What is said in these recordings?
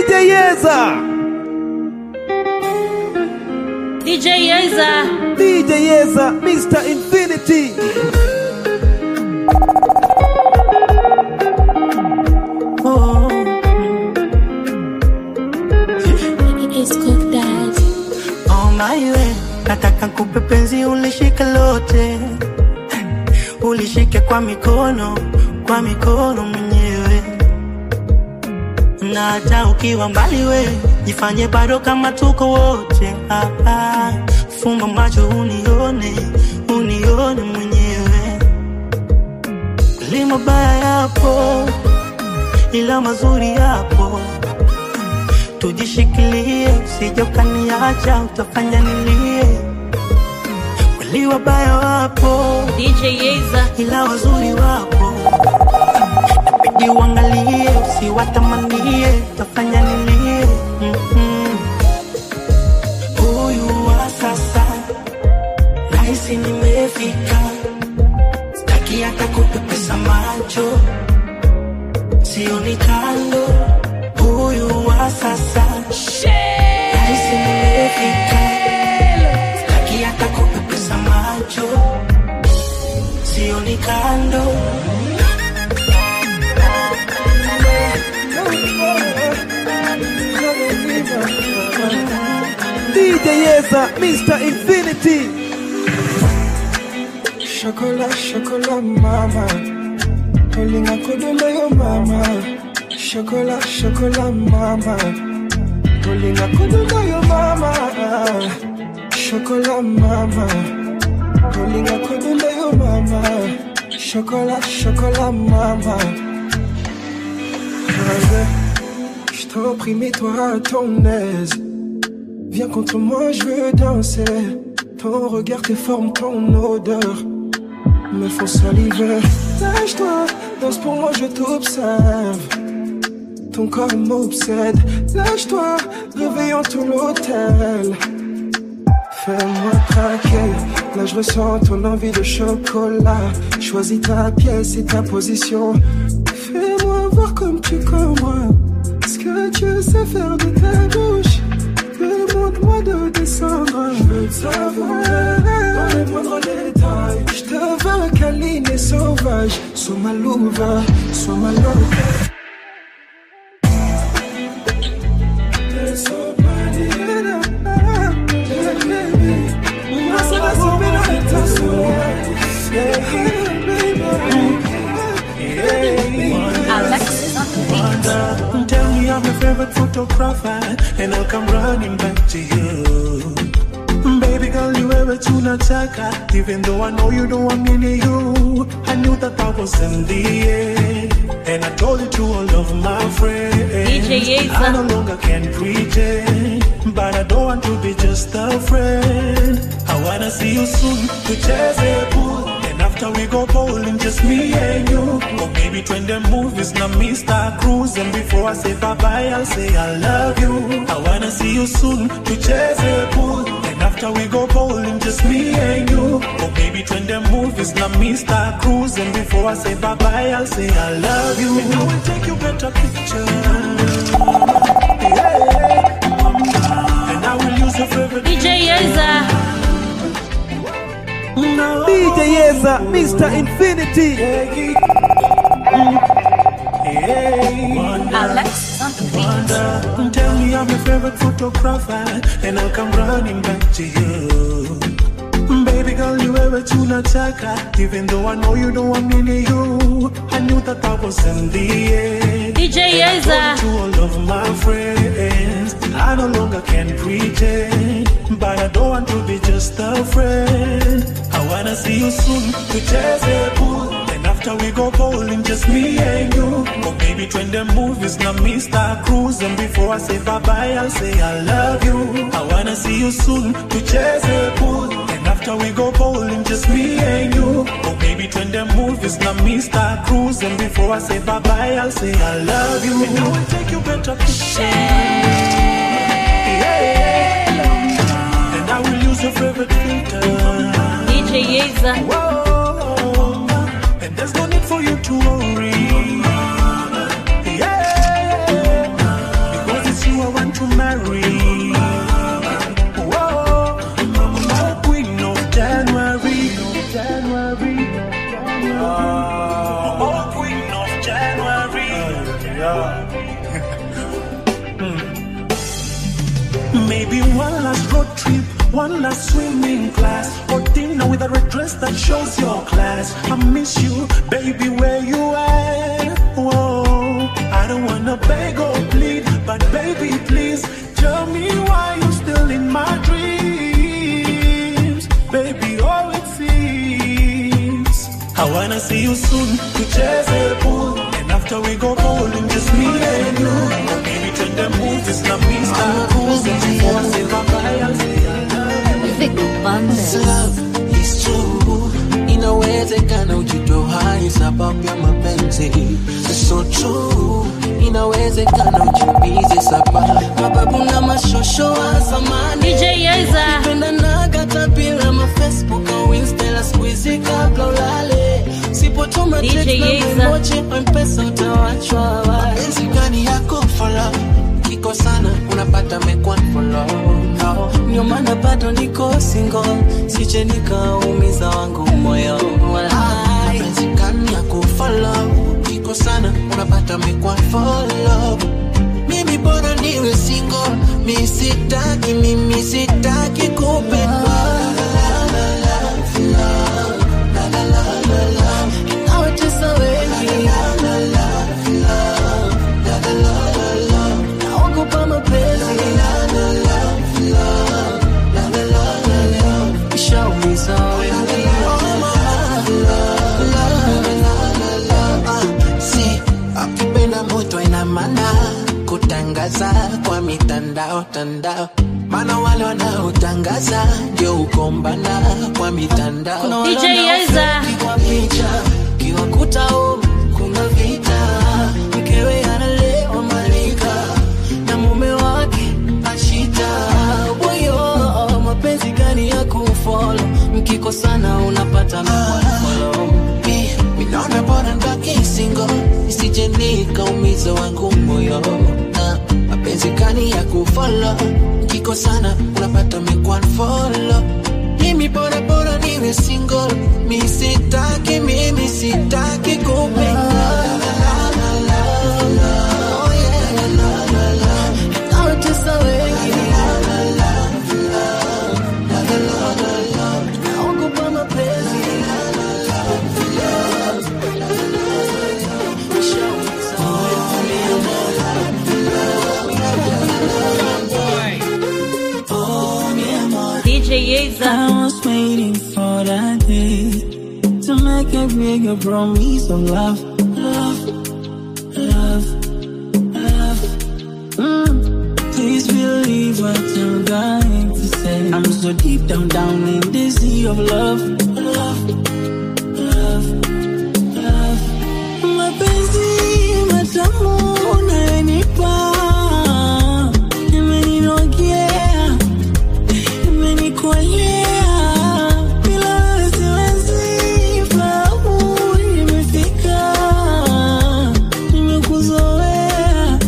DJ Yeza, DJ Yeza. DJ Yeza, Mr. Infinity. Oh, It's cooked daddy. oh my way, nataka kupe penzi ulishike lote, ulishike kwa mikono, kwa mikono mwenyewe, na hata ukiwa mbali we jifanye bado kama tuko wote. Ah, ah, fumba macho unione, unione mwenyewe, li mabaya yapo, ila mazuri yapo tujishikilie, usije ukaniacha, utafanya nilie. Kweli wabaya wapo, DJ Yeza. ila wazuri wapo, inabidi uangalie, usiwatamanie, utafanya nilie. Mhm. Huyu wa sasa nahisi nimefika, sitaki hata kupepesa macho, sioni kando. Huyu wa sasa nahisi nimefika, sitaki hata kupepesa macho, sioni kando. DJ Yeza, Mr. Infinity. Chocolat, chocolat, mama. Olinga kodumba yo mama. Chocolat, chocolat, mama. Olinga kodumba yo mama. Chocolat, mama. Olinga kodumba yo mama. Chocolat, chocolat, mama. Allez, Je t'en prie, mets-toi à ton aise. Viens contre moi, je veux danser. Ton regard, tes formes, ton odeur me font saliver. Lâche-toi, danse pour moi, je t'observe. Ton corps m'obsède. Lâche-toi, réveillons tout l'hôtel. Fais-moi craquer. Là, je ressens ton envie de chocolat. Choisis ta pièce et ta position. Fais-moi voir comme tu comprends ce que tu sais faire de ta bouche. Demande-moi de descendre. Je veux savoir dans les moindres détails. Je te veux câline et sauvage. Sois ma louva, sois ma louva. Alexis on the beat. Tell me I'm your favorite photographer, and I'll come running back to you. Baby girl, you ever tunataka, even though I know you don't want me near you. I knew that I was in the air, and I told it to all of my friends. DJ Yeza. I no longer can pretend, but I don't want to be just a friend. I wanna see you soon, tucheze pool. And after we go bowling, just me and you. Or maybe twende movies, na Mr. Cruise. And before I say bye-bye, I'll say I love you. I wanna see you soon, tucheze pool. And after we go bowling, just me and you. Or maybe twende movies, na Mr. Cruise. And before I say bye-bye, I'll say I love you. And I will take you better pictures. Yeah. And I will use your favorite DJ Yeza. No. DJ Yeza, Mr. Infinity. Alexis on the beat. Wonder, Tell me I'm your favorite photographer, and I'll come running back to you. Baby girl, you ever tunataka, even though I know you don't want me near you. I knew that I was in the air. DJ And I told Yeza. it to all of my friends, I no longer can pretend, but I don't want to be just a friend. I wanna see you soon, tucheze pool. And after we go bowling, just me and you. Or maybe twende movies, na Mr. Cruise. And before I say bye-bye, I'll say I love you. I wanna see you soon, tucheze pool. And after we go bowling, just me and you. Or maybe twende movies, na Mr. Cruise. And before I say bye-bye, I'll say I love you. And I will take you better pictures. Yeah. And I will use your favorite filter. DJ Yeza. Whoa. And there's no need for you to worry. Yeah. Because it's Yeah. Maybe one last road trip, one last swimming class, or dinner with a red dress that shows your class. I miss you, baby, where you at? Whoa, I don't wanna beg or plead, but baby, please tell me why you still in my dreams, baby. All it seems, I wanna see you soon, tucheze pool, and after we go bowling, just me and you. Maybe turn the movies, na Mr. Cool, for silver Vic Bandes. love is true inawezekana ujitohai sababu ya mapenzi so true inawezekana ujiumize sababu mababu na mashosho wa zamani DJ Yeza. pendanaga tabila mafacebook au instala skuizi kabla ulale sipotuma DJ text na Yeza. memoji mpesa utawachwa wazi. mapenzi gani yako follow kiko sana unapata mekwan follow no. ndio maana bado niko single sije nikaumiza wangu moyo Walai. mapenzi gani yako follow kiko sana unapata mekwan follow mimi bora niwe single mi sitaki mimi sitaki kupendwa Nawatesa wengi naogopa mapenzi ishaumiza wengi si akipenda moto ina maana kutangaza kwa mitandao tandao maana wale wanaotangaza ndio ukombana kwa mitandao Kuna wale DJ Yeza. wanaofeki kwa picha kiwakuta home kuna vita mkewe analewa malika na mume wake ashita boyo mapenzi gani ya kufolo mkikosana unapata mfolo minaona bora ndaki singo isije nikaumiza wangu moyo na mapenzi gani ya kufolo mkikosana unapata mekwanfolo mimi bora bora niwe single mi sitaki mimi sitaki kupenda Oh, yeah. Nawatesa wengi. Naogopa mapenzi. Nishaumiza DJ Yeza. I was waiting for that day to make a bigger promise of love, love, love, love. Mm. Please believe what I'm going to say. I'm so deep down, down in the sea of love, love, love, love. Mapenzi matamu unayonipa imeninogea imenikolea bila wewe siwezi fahamu nimefika nimekuzoea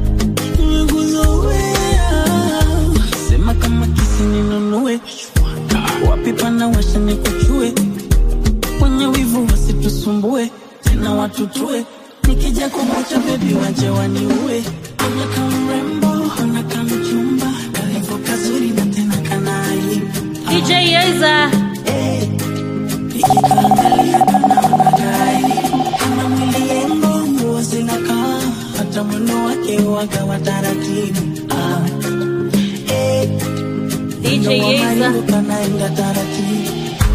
nimekuzoea sema kama kisi ninunue wapi pana washa nikuchue wenye wivu wasitusumbue tena watutue nikija kukucha bebi waje waniue onyeka mrembo onaka mchumba kalivo kazuri na tena kanai DJ Yeza. ikikaangalia kanaona gari kama mwili yengo nguo zinakaa hata mwendo wake waga wa taratibu ah. eh, DJ mwendo wa Yeza. Mario kanaenda taratibu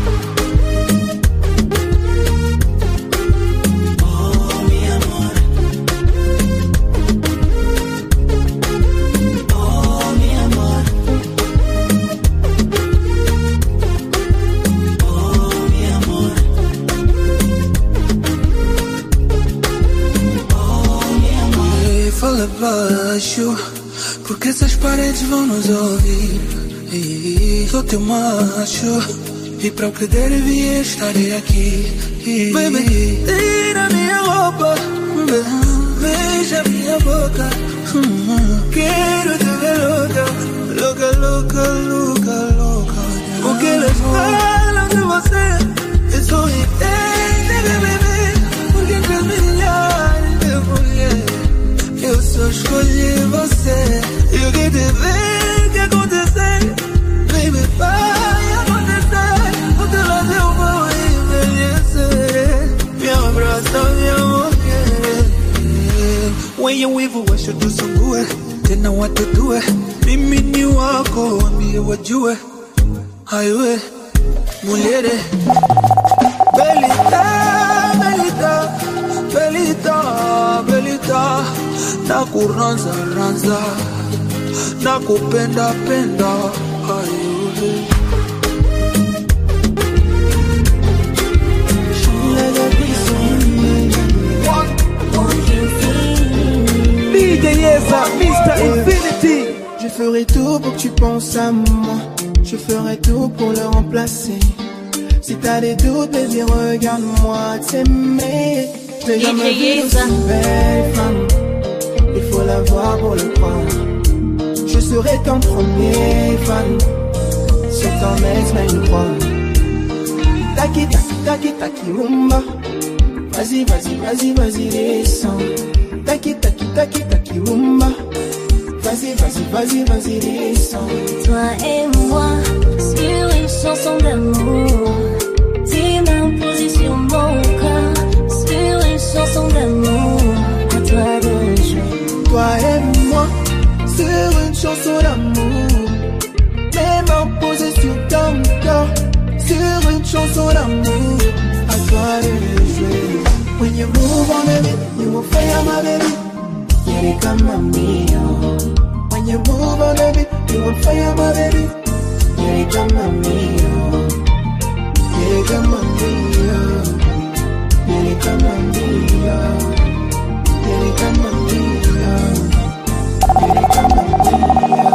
Oh, mi amor. Oh, mi amor. Oh, mi amor. E fala baixo, porque essas paredes vão nos ouvir. E sou teu macho, e para o que der devia estarei aqui. Baby, tira minha roupa, beija minha boca. Quero te ver louca, louca, louca, louca, louca. O que eles falam de você, isso entende, bebê. Porque entre milhares de mulheres wenye wivu washo tusumbue tena watetue mimi ni wako wambie wajue haiwe mulere belita belita belita belita nakuranza ranza nakupenda penda haiwe DJ Yeza, Mr. Infinity. Je ferai tout pour que tu penses à moi. Je ferai tout pour le remplacer. Si t'as des doutes, baby, regarde-moi t'aimer. J'ai DJ jamais vu Yeza. aussi belle femme. Il faut la voir pour le croire. Je serai ton premier fan. C'est ton ex, mais je crois. Taki, taki, taki, taki, rumba. Vas-y, vas-y, vas-y, vas-y, descends. Taki, taki, taki, taki, rumba. Vas-y, vas-y, vas-y, vas-y, descends. Toi et moi, sur une chanson d'amour. Tes mains posées sur mon corps, sur une chanson d'amour. À toi de jouer. Toi et moi, sur une chanson d'amour. Mes mains posées sur ton corps, sur une chanson d'amour. À toi de jouer. When you move on baby, you will fire my baby. Quiere como mío. When you move on baby, you will fire my baby. Quiere como mío. Quiere como mío. Quiere como mío. Quiere como mío. Quiere como mío.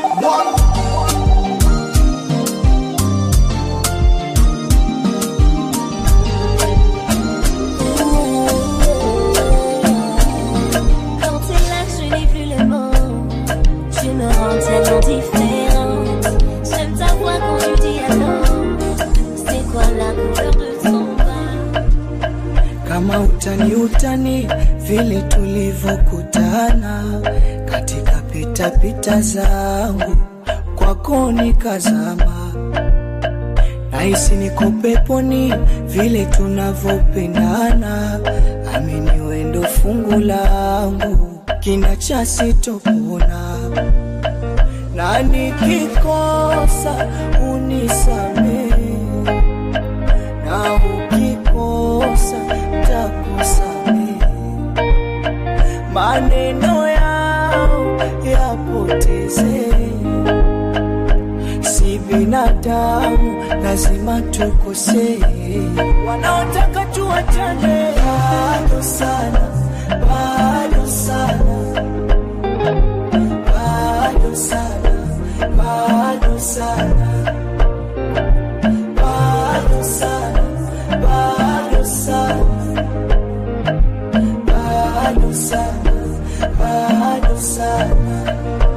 Quand t'es là, je n'ai plus les mots. Tu me rends tellement différente. J'aime ta voix quand tu dis allô. C'est quoi la couleur de ton bas? kama utani utani vile tulivyokutana katika pitapita zangu kwako nikazama nahisi niko peponi vile tunavyopendana amini wendo fungu langu kina cha sitopona na nikikosa unisamehe na ukikosa takusamehe. Maneno yao yapoteze, si binadamu, lazima tukosee. Wanaotaka tuachane bado sana, bado sana, bado sana, bado sana bado sana, bado sana, bado sana, bado sana.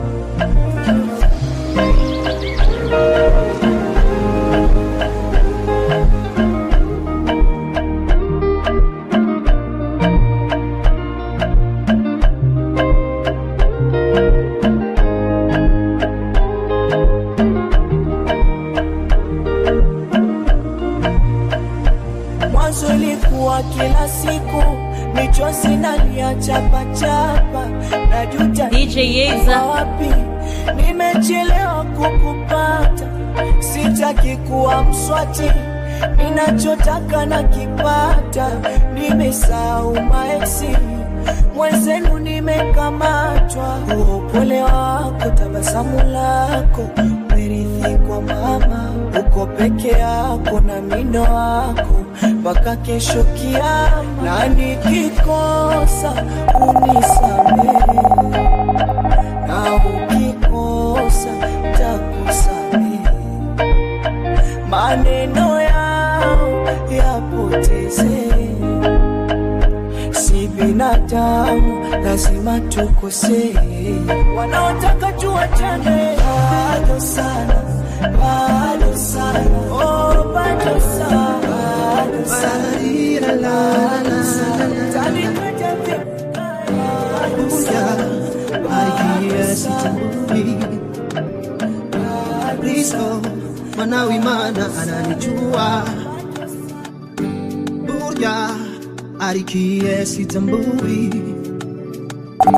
Mwanzo ilikuwa kila siku michozi nalia chapa chapa, najuta DJ Yeza. nilikuwa wapi, nimechelewa kukupata, sitaki kuwa mswati, ninachotaka na kipata, nimesahau maeksi mwenzenu nimekamatwa, huo upole wako, tabasamu lako, merithi kwa mama, uko peke yako na mindo wako mpaka kesho kiama, na nikikosa unisamehe, na ukikosa takusamehe, maneno yao yapoteze si binadamu, lazima tukosee. Wanaotaka tuachane bado sana, bado sana, oh, bado sana, bado sana, bado sana. Tanikata vibaya, bado sana, bado sana, Kristo manawimana ananijua burya arikiye sitambui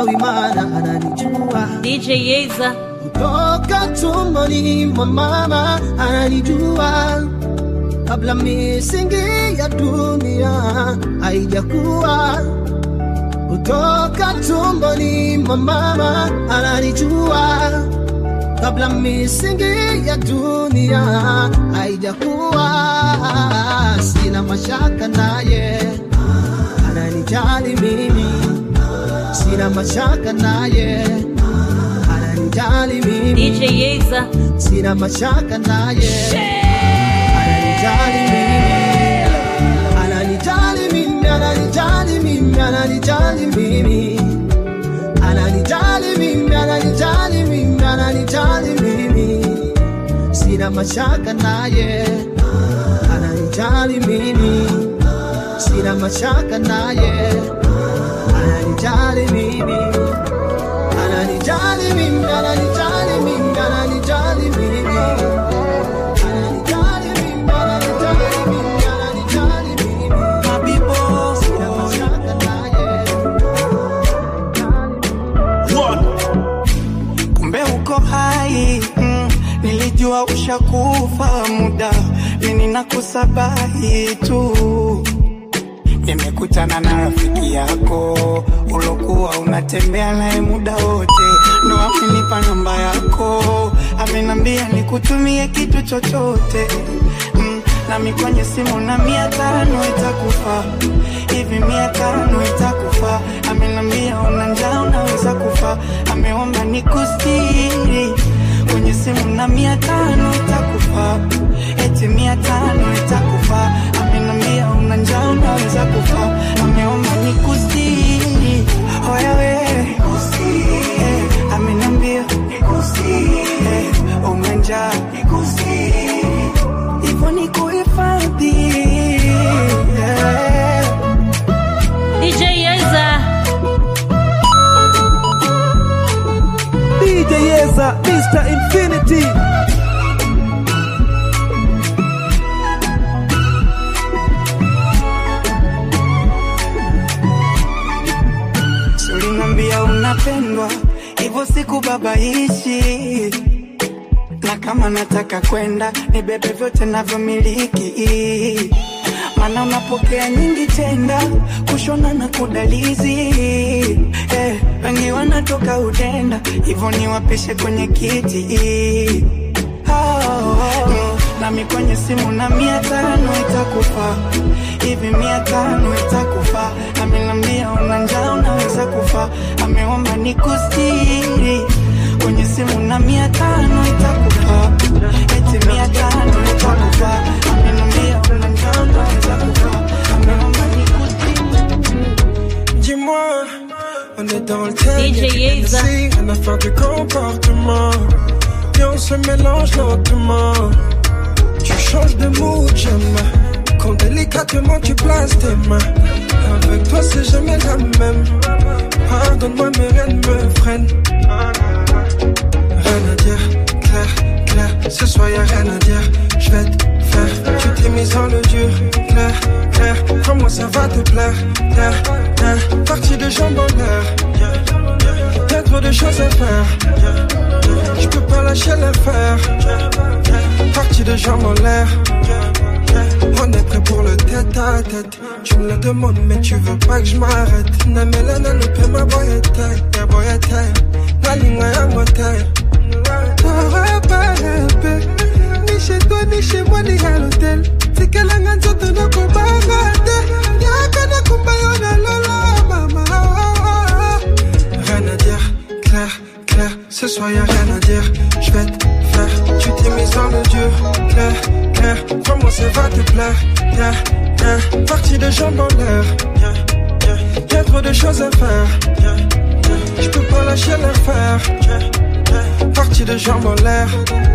Manawi mana ananijua DJ Yeza, toka tumboni mwa mama ananijua kabla misingi ya dunia haijakuwa kutoka tumboni mwa mama ananijua kabla misingi ya dunia haijakuwa sina mashaka naye ananijali mimi sina mashaka naye ananijali mimi DJ Yeza, sina mashaka naye ananijali mimi ananijali mimi ananijali mimi ananijali mimi ananijali mimi ananijali mimi ananijali mimi sina mashaka naye ananijali mimi sina mashaka naye ananijali mimi ananijali mimi ananijali mimi ananijali mimi ananijali mimi ananijali mimi ananijali mimi sina mashaka naye kumbe uko hai mm, nilijua ushakufa muda lini nakusabahi tu nimekutana na rafiki yako ulokuwa unatembea naye muda wote ndo amenipa namba yako amenambia nikutumie kitu chochote mm, nami kwenye simu na mia tano itakufa hivi mia tano itakufa amenambia una njaa unaweza kufa ameomba nikustiri kwenye simu na mia tano itakufa eti mia tano itakufa amenambia una njaa unaweza kufa ameomba nikustiri oyawe eh, amenambia eh, una njaa hivyo nikuhifadhi yeah. DJ Yeza, DJ Yeza, Mr. Infinity. ulinambia unapendwa hivyo sikubabaishi na kama nataka kwenda nibebe vyote navyomiliki mana unapokea nyingi tenda kushona na kudalizi eh, wengi wanatoka udenda hivyo niwapishe kwenye kiti oh, mm, nami kwenye simu na mia tano itakufa hivi mia tano itakufa amenambia una njaa unaweza kufa ameomba nikustiri kwenye simu na mia tano itakufa eti mia tano itakufa amenambia una njaa unaweza kufa ameomba Dis-moi, on est dans le thème, DJ y'a du Yeza. Hennessy, rien à faire du comportement. Et on se mélange lentement. Tu changes de mood, j'aime. Quand délicatement tu places tes mains. Avec toi, c'est jamais la même. Pardonne-moi, mais rien ne me freine. Rien à dire, clair, clair. Ce soir, y'a rien à dire. Je vais te faire. Tu t'es mise en le dur, clair, clair. Crois-moi, ça va te plaire, clair, clair. Partie de jambes en l'air. Y'a trop de choses à faire. Je peux pas lâcher l'affaire. Partie de jambes en l'air. On est prêt pour le tête à tête. Tu me le demandes, mais tu veux pas que je m'arrête. Namelana ne peut ma boyette, ya boyette. La ligne à motel. T'aurais pas rêvé. Ni chez toi, ni chez moi, ni à l'hôtel. C'est qu'elle a un nzoto no kobangate. Yaka na kumbayo na lola, mama. Rien à dire, clair, clair. Ce soir y'a rien à dire. Je vais te faire. Tu t'es mise dans le dur, clair, clair. Crois-moi, ça va te plaire. Yeah, yeah. Partie de jambes en l'air. Yeah, yeah. Y'a trop de choses à faire. Yeah, yeah. Je peux pas lâcher l'affaire. Yeah, yeah. Partie de jambes en l'air.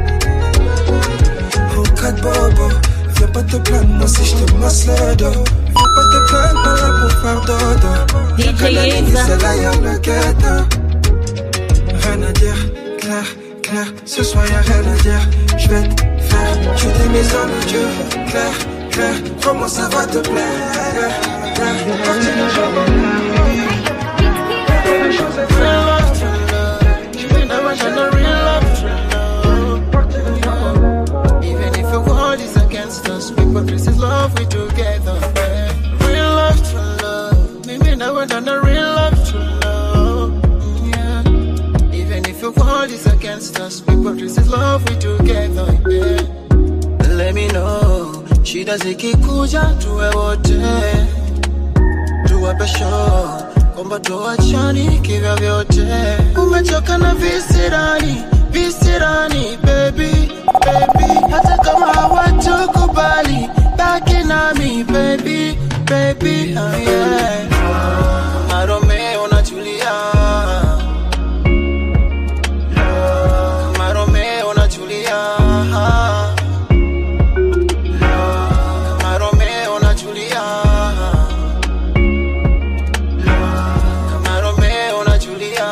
Oh, quatre bobo. Viens pas te plaindre, moi si je te masse le dos. Viens pas te plaindre, pas là pour faire dodo. Y'a DJ que la nuit, Yeza. c'est là, y'a le ghetto. Rien à dire, clair, clair. Ce soir y'a rien à dire. Je vais te faire. Tu t'es mise dans le dur, clair, clair. Crois-moi, ça va te plaire. Clair, clair. Partie de jambes en l'air. Y'a trop de choses à faire. never done a real love to love. Yeah. Even if the world is against us, we put this is love we together. Yeah. Let me know. Shida zikikuja tuwe wote, tuwape show kwamba tuachani kivya vyote. Umechoka na visirani, visirani baby, baby. Hata kama hawatukubali, baki nami baby, baby, oh yeah. Maromeo natulia, Maromeo natulia, Maromeo natulia, Maromeo natulia.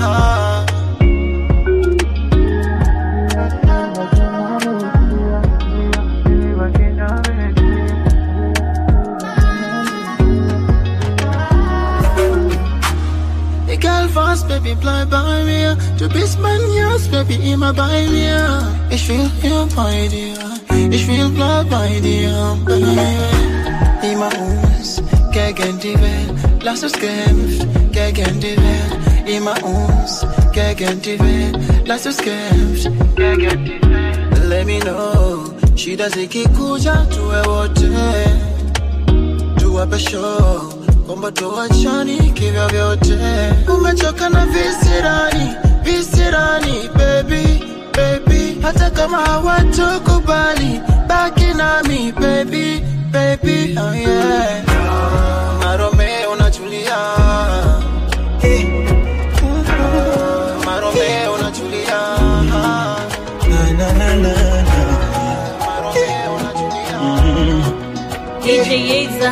The girl fast, baby, bleib bei mir. Du bist mein Herz, Baby, immer bei mir. Ich will hier bei dir. Ich will bleib bei dir, Baby. Immer uns gegen die Welt. Lass uns kämpfen gegen die Welt. Immer uns gegen die Welt. Lass uns kämpfen gegen die Welt. Let me know. Shida zikikuja tuwe wote. Tuwape show kwamba tuachani kivya vyote. Umechoka na visirani, visirani baby, baby. Hata kama hawatukubali, baki nami baby, baby, oh yeah. Maromeo natulia, Maromeo natulia, Na, na, na, na, na. Maromeo natulia. DJ Yeza,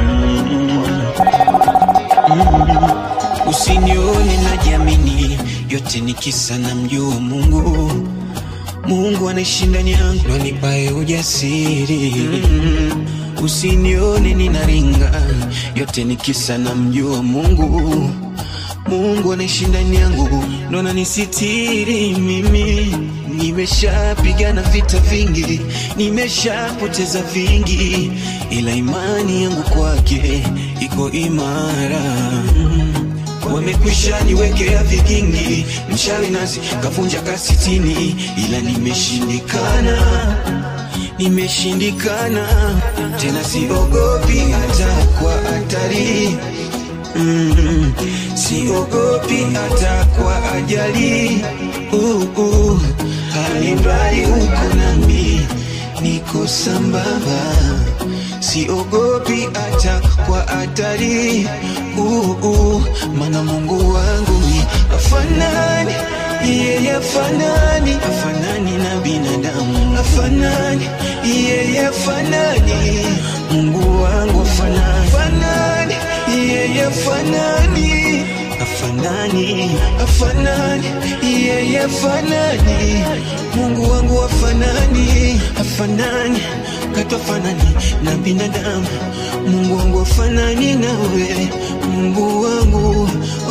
Usinione najiamini, yote ni kisa na mjua Mungu. Mungu anaishi ndani yangu, ndo anipae ujasiri. Usinione ninaringa, yote ni kisa na mjua Mungu. Mungu anaishi ndani yangu, ndo ananisitiri mimi. Nimeshapigana vita vingi, nimeshapoteza vingi, ila imani yangu kwake iko imara. Wamekwisha niwekea vigingi, mchawi nasi kavunja kasitini, ila nimeshindikana, nimeshindikana tena, siogopi hata kwa hatari mm, siogopi hata kwa ajali uh, uh, alimradi uko nami, niko sambamba, siogopi hata kwa hatari uh, uh, mana Mungu wangu ni afanani yeye afanani afanani na binadamu afanani yeye afanani Mungu wangu afanani afanani yeye afanani afanani afanani yeye afanani Mungu wangu afanani afanani katu afanani na binadamu Mungu wangu afanani nawe Mungu wangu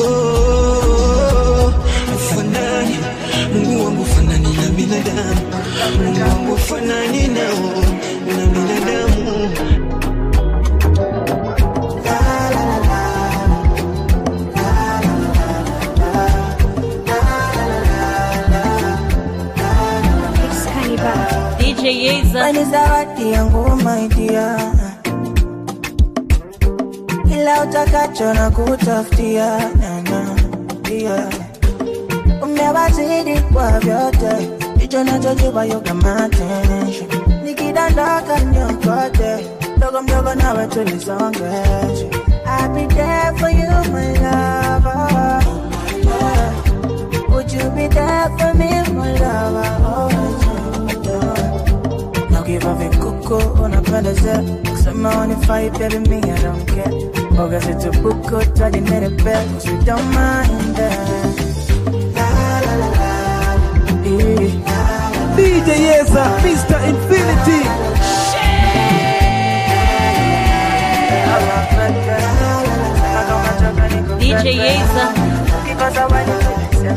oh, afanani Mungu wangu afanani na binadamu Mungu wangu afanani nao na binadamu DJ Yeza, Wewe ni zawadi yangu my dear, ila utakacho na kutafutia nana dia umewazidi kwa vyote, hicho nachojua yoga matensha nikidondoka nyokote mdogo mdogo nawe tulisongesha I'll be there for you my lover yeah. Would you be there for me my lover oh, yeah. Now give up a kuku unapendeza kusema unifai baby me I don't care Boga situpuku tadi nerepe cause we don't mind that La la la la eh. DJ Yeza, Mr. Infinity. DJ Yeza,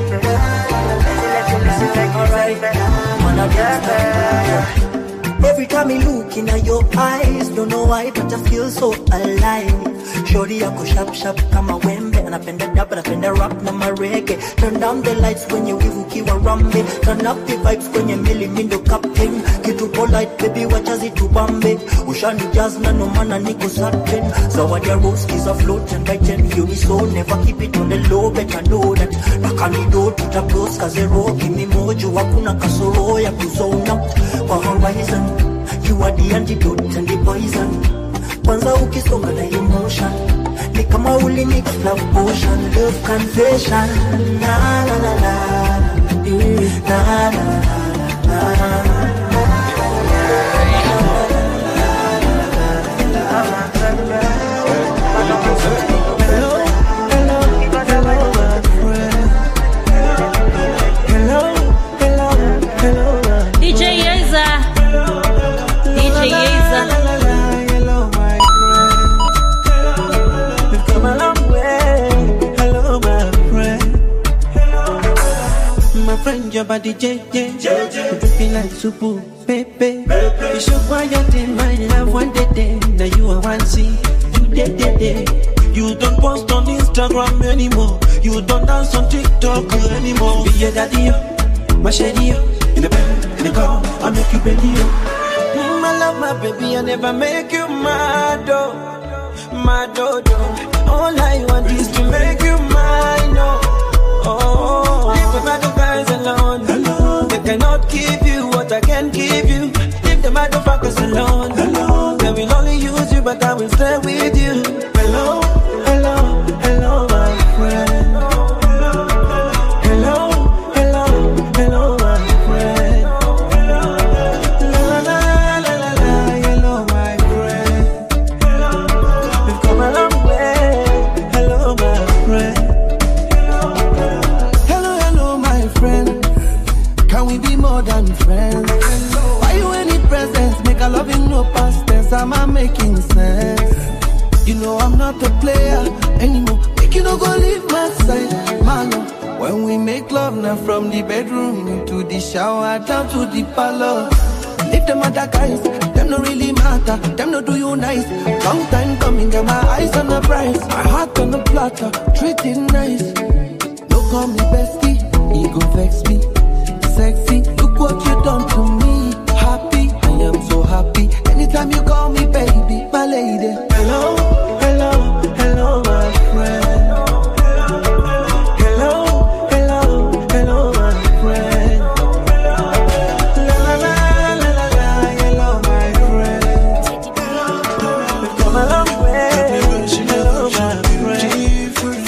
Every got me looking at your eyes. Don't know why, but I feel so alive. Shorty yako sharp sharp kama wembe, anapenda dab, anapenda rap na marege. Turn down the lights when you wivu kiwa rambe. Turn up the vibes kwenye mili mindo captain. Kitu polite baby, wacha zitubambe. Ushani jazz na no maana niko certain. Zawadi ya rose is a float and I tell you me so. Never keep it on the low, better know that. Nakanido tutabros kazero, give me mojo, hakuna kasoro ya kuzona. Kwa horizon, you are the antidote and the poison. Kwanza ukisonga na emotion, ni kama ulimix love potion, love confession. Na na na na, eh, na na na na na. DJ Yeza. DJ Yeza. We've come a long way. Hello, my friend. My friend, your body, JJ. You do feel like super, baby. You show quiet in my love one day, day. Now you are one see. You did, did, did. You don't post on Instagram anymore. You don't dance on TikTok anymore. Be your daddy, yo. my shady, yo. in the bed, in the car, I make you bend you. Mm, I love my baby, I never make you mad, oh, mad, oh, oh. All I want is to make you mine, oh, oh. Leave the bad guys alone, alone. They cannot give you what I can give you. Leave the motherfuckers alone, alone. They will only use you, but I will stay with you. Hello, hello, hello, my friend. Hello, hello, hello, my friend. La la la la la la, hello, my friend. We've come a long way. Hello, my friend. Hello, hello, my friend. Can we be more than friends? Why you any presents? Make a loving no past tense. Am I making sense? You know I'm not a player anymore. Make you no go leave my side, man. oh. When we make love now from the bedroom into the shower down to the parlor. Leave them other guys, them no really matter. Them no do you nice. Long time coming, get my eyes on the prize. My heart on the platter, treat it nice. No call me bestie, he go vex me. Sexy, look what you done to me. Happy, I am so happy. Anytime you call me baby, my lady. Hello, hello, hello, my friend. Hello, hello, hello, my friend. La la la la la la, hello, my friend. We've come a long way. Hello, my friend.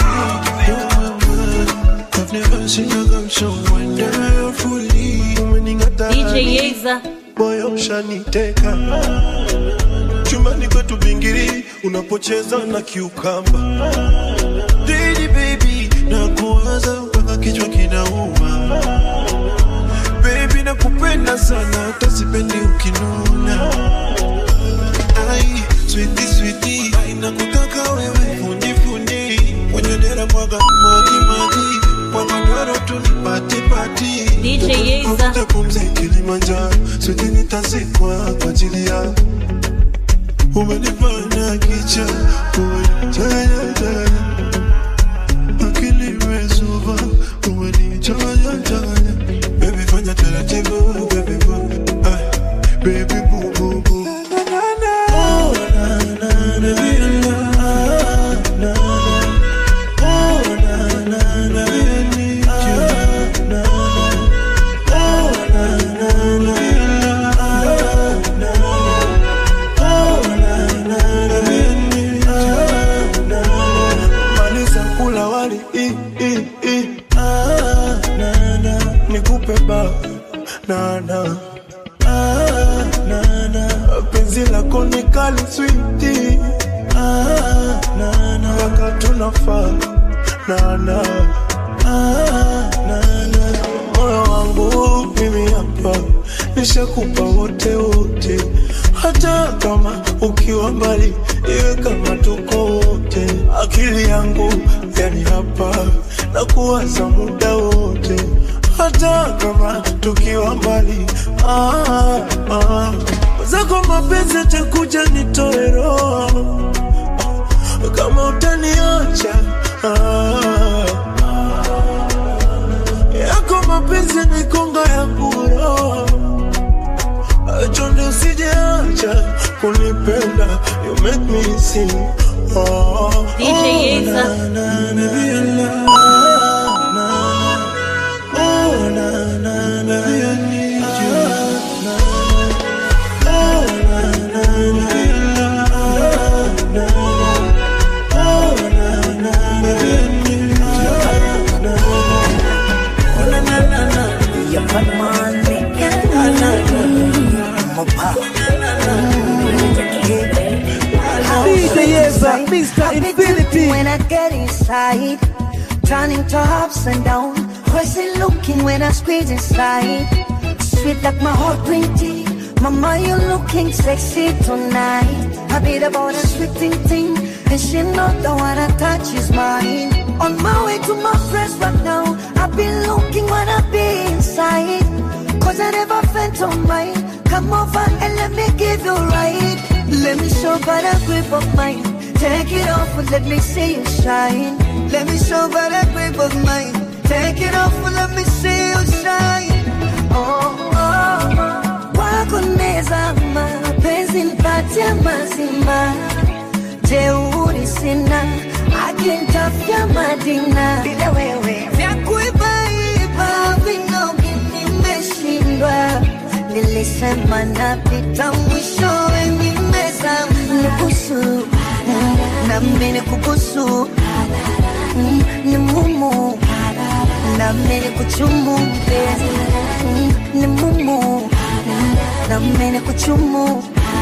I've never seen a girl so wonderfully. Umening'ata DJ Yeza. moyo ushaniteka chumbani kwetu bingiri unapocheza na kiukamba Didi baby na kuwaza mpaka kichwa kinauma baby nakupenda sana hata sipendi ukinuna ai switi switi ai nakutaka wewe fundi fundi kwenye dera mwaga maji maji kwa madoro tu nipati pati DJ Yeza. Uvute pumzi Kilimanjaro switi nitazikwa kwa ajili yako umenifanya kicha umenichanganya changanya akili imezuba umenichanganya changanya baby fanya taratibu baby boo ay baby boo boo boo oh na na na na na oh na na na I need you na oh na na na na maliza kula wali i, i, i. Ah, na, na. nikupe ba na, na. Ah, na, na. penzi lako ni kali switi ah, na, na. waka tunafaa na, na. Ah, na, na. moyo wangu mimi hapa nishakupa wote wote hata kama ukiwa mbali iwe kama tuko wote akili yangu yani hapa na kuwaza muda wote hata kama tukiwa mbali ah, ah. zako mapenzi atakuja nitoe roho kama utaniacha ah. yako mapenzi ni konga ya kuro chonde usijeacha kunipenda you make me sing oh, DJ oh, Yeza. na, na, na, be alive. Na, na, oh, na, na, na, be I need you. Na, na, oh, na, na, na, be alive. Na, na, oh, na, na, na, be I need you. Na, na, oh, na, na, na, na. Yeah, but man, me can't Na, na, na, my DJ Yeza, Mr. Infinity. When I get inside, turning to ups and down. Crazy looking when I squeeze inside. Sweet like my heart green tea. Mama, you looking sexy tonight. I beat about a sweet thing thing. And she know the one I touch is mine. On my way to my friends right now. I've been looking when I be inside. Cause I never felt on mine. Come over and let me give you right. Let me show by the grip of mine. Take it off and let me see you shine. Let me show by the grip of mine. Take it off and let me see you shine. Oh, oh, oh. Wako nezama, penzi nipatie mazima. Jeuri sina, akinitafia madina. Bila wewe, vya kuibaiba vinogi nimeshindwa. Nilisema napita mwishowe nimezama. Nibusu, na mimi nikubusu. Mm, Ni mumu, na mimi nikuchumu mpenzi. Mm, Ni mumu, na mimi nikuchumu.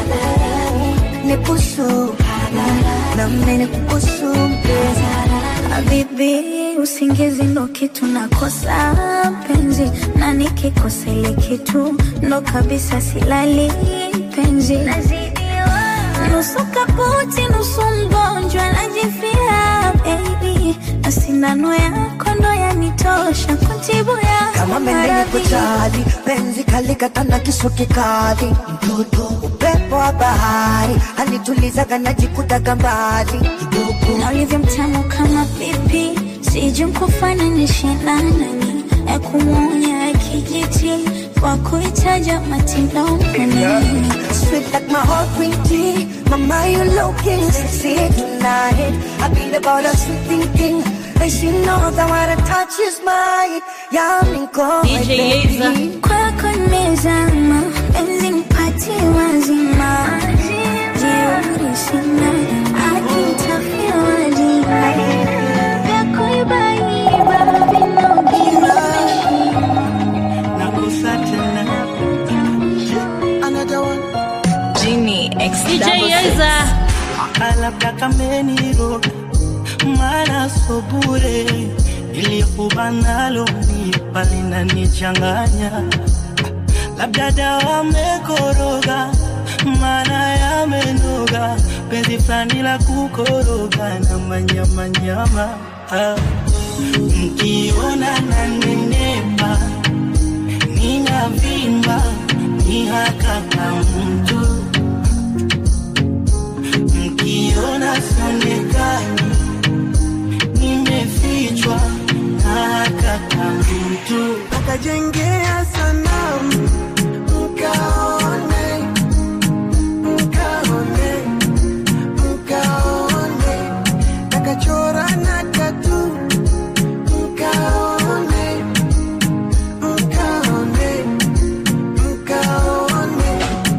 Nibusu, na mimi nikubusu mpenzi. Habibi, usingizi ndo kitu nakosa penzi, na nikikosa ile kitu ndo kabisa silali penzi. Nusu kaputi, nusu mgonjwa, najifia baby, na sindano yako ndo yanitosha kutibu yako kama mende maradhi. kujali penzi kalikata na kisu kikali mtoto upepo wa bahari alitulizaga najikutaga mbali na ulivyo mtamu kama pipi, sijui kufananisha na nani, ya kumwonya ya kijiti kwa kuitaja matindoni Sweet like my heart green tea Mama you looking sexy tonight I beat about a sweet thinking And she knows that what I touch is mine Yummy go DJ Yeza. kwako nimezama, penzi nipatie wazima, jeuri sina, akinitafia wajina vya kuibaiba vinogi nakusa tena Another one. Genie X DJ Yeza. labda kameniroga mara so bure ilikubanalo nipa linanichanganya labda dawa mekoroga mana yamenoga penzi fulani la kukoroga na manyamanyama ah. mkiona nanenepa ninavimba ni hakaka mtu mkiona sionekani nimefichwa na hakaka mtu Akajengea sanamu mkaone, mkaone, mkaone, akachora na tatu mkaone, mkaone, mkaone.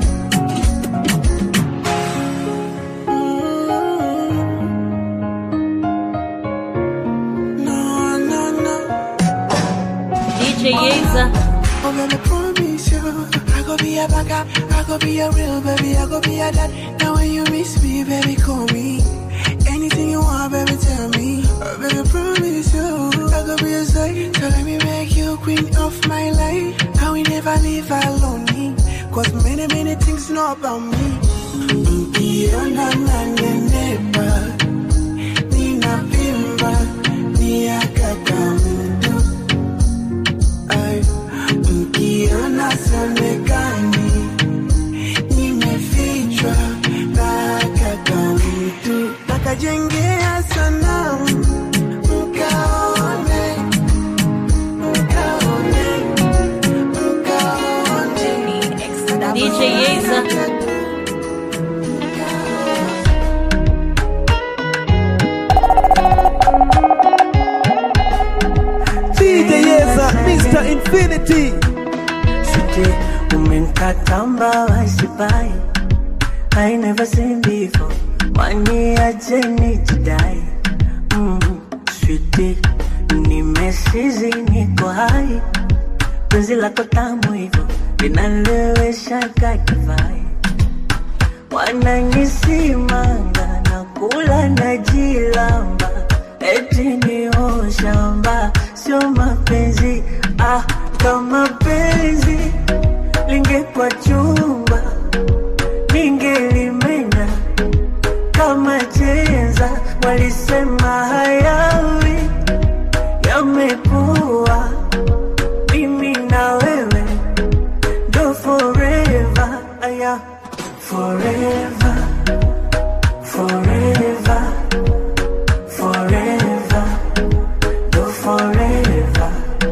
Mm. No, no, no. DJ Yeza. I'm gonna promise you, I go be a backup, I go be a real baby, I go be a dad. Now when you miss me, baby, call me. Anything you want, baby, tell me. I baby, promise you, I go be a side. So let me make you queen of my life. I will never leave alone. Cause many, many things know about me. Ukiona nanenepa, ninavimba, ni akaka mtu. Ay, mkiona sionekani wamejengea sanamu mkaone mkaone mkaone DJ Yeza. DJ Yeza, Mr. Infinity. Sweetie, umenkatamba wasipai I never seen before Wani aje nijidai mm, Sweetie, nimesizi niko hai Penzi lako tamu hivyo linalewesha kakivai Wananisimanga na kula na jilamba Eti ni shamba sio mapenzi ah, kama penzi lingekuwa chumba ningelimenya kama chenza. Walisema hayawi yamekuwa, mimi na wewe ndo forever, aya forever, forever, forever, ndo forever,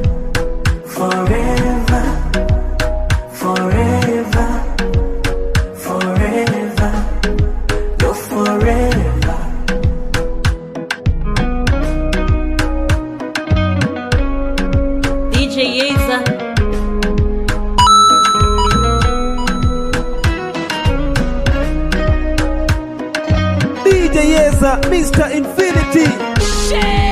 forever, forever, forever, ndo forever. DJ Yeza. DJ Yeza, Mr. Infinity.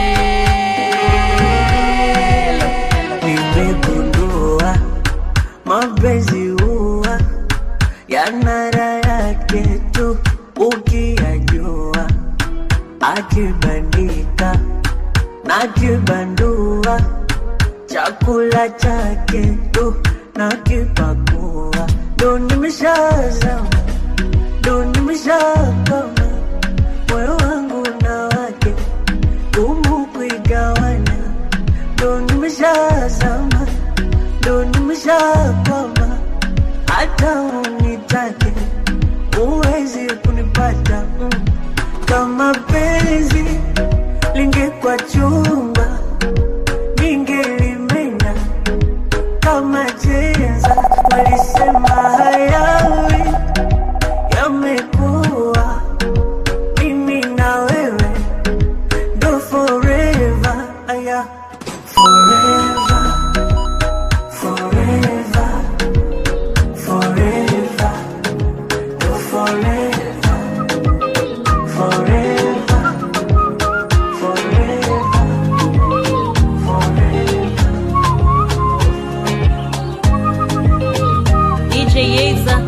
nimegundua mapenzi huwa yana raha yake tu ukiyajua, akibandika na kibandua chakula chake tu na kipakua, ndo nimeshazama, ndo nimeshakama moyo wangu na wake gumu kuigawana ndo nimeshazama, ndo nimeshakwama, hata unitake uwezi kunipata mm. Kama penzi lingekuwa chumba, ningelimenya kama chenza. Walisema hayawi yamekuwa, mimi na wewe ndo forever, aya forever, forever, forever, ndo forever, forever, forever, DJ Yeza.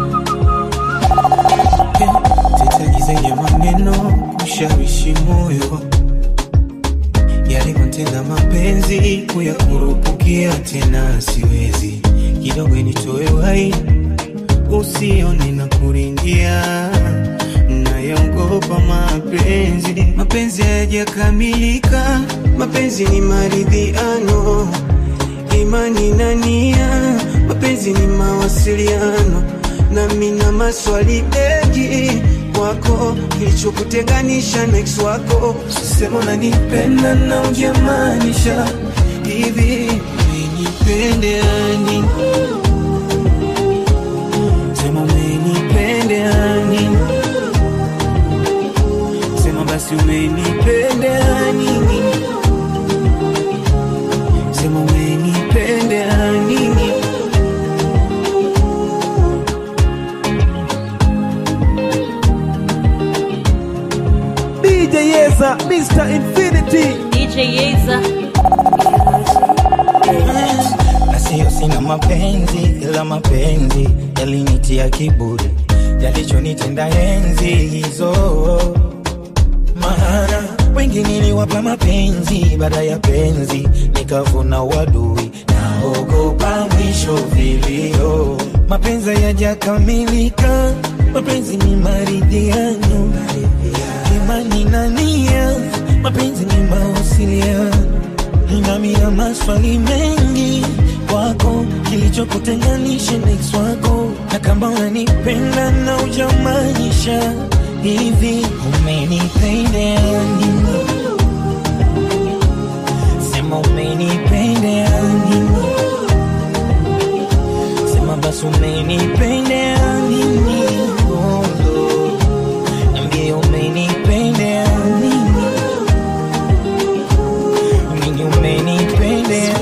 tetezi zenye maneno kushawishi moyo yalivyotenda mapenzi kuyakurupukia tena siwezi kidogo nitoe wai usione na kuringia nayaogopa mapenzi mapenzi hayajakamilika mapenzi ni maridhiano imani na nia mapenzi ni mawasiliano nami na maswali mengi kwako kilichokutenganisha na ex wako sema unanipenda na ujamaanisha hivi umenipendeani sema umenipendeani sema basi umenipendeani sema umenipendeani DJ Yeza, Mr. Infinity. DJ Yeza. na sio sina mapenzi ila mapenzi yalinitia kiburi yalichonitenda enzi hizo maana wengi niliwapa mapenzi baada ya penzi nikavuna wadui naogopa mwisho vilio mapenzi yajakamilika mapenzi ni maridhiano imani na nia mapenzi ni mawasiliano nami na maswali mengi kwako, kilichokutenganisha na ex wako, na kama unanipenda na ujamaanisha hivi umenipendea nini sema umenipendea nini sema basi umenipendea nini oh, oh. Niambie umenipendea nini nini umenipendea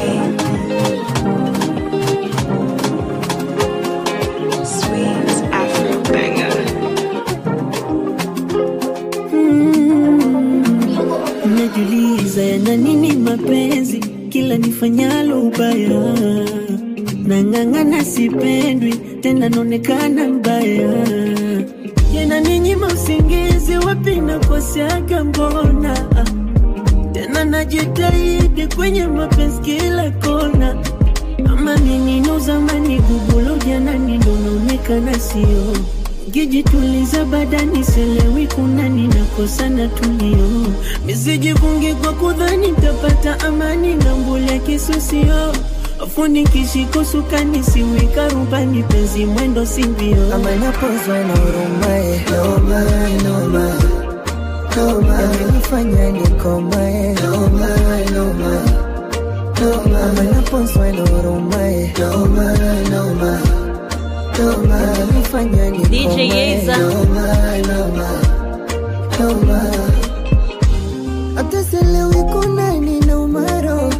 najuliza yana nini mapenzi kila nifanyalo ubaya nang'ang'ana sipendwi tena naonekana mbaya yana ninyima usingizi wapi nakoseaga mbona tena najitahidi kwenye mapenzi kila kona ama minino zamani gugulo janani ndo naonekana sio Gijituliza badani selewi kuna ninakosana tulio misijifungi kwa kudhani tapata amani na mbule kisusio afuni kishiko sukani siwika rubani penzi mwendo simbio ama napozwa na urumae noma noma noma amenifanya nikomae noma noma noma ama napozwa na urumae noma noma noma amenifanya nikomae Yeza. noma noma noma hata sielewi kuna nini umaro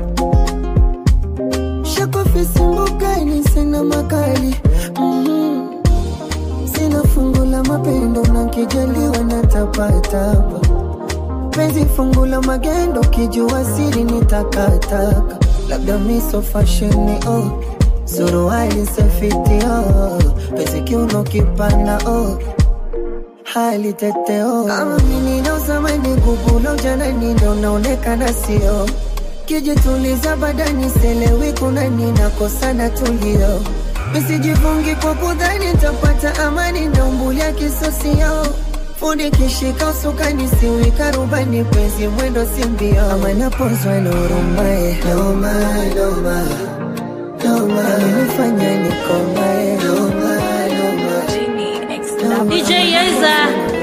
shakofisi mbugani sina makali mm sina fungu la mapendo na kijaliwa na tapatapa penzi fungu la magendo kijua siri ni takataka labda miso fasheni oh suruali safiti oh penzi kiuno kipana oh hali teteo kama mimi naozamani gugulo janani ndo naonekana sio kijituliza badani selewi kuna ninakosana tulio misijifungi kwa kudhani tapata amani na umbulia kisosio fundi kishika usukani siwika rubani penzi mwendo simbio ama napozwa na urumae noma noma noma amenifanya nikomae noma noma DJ Yeza.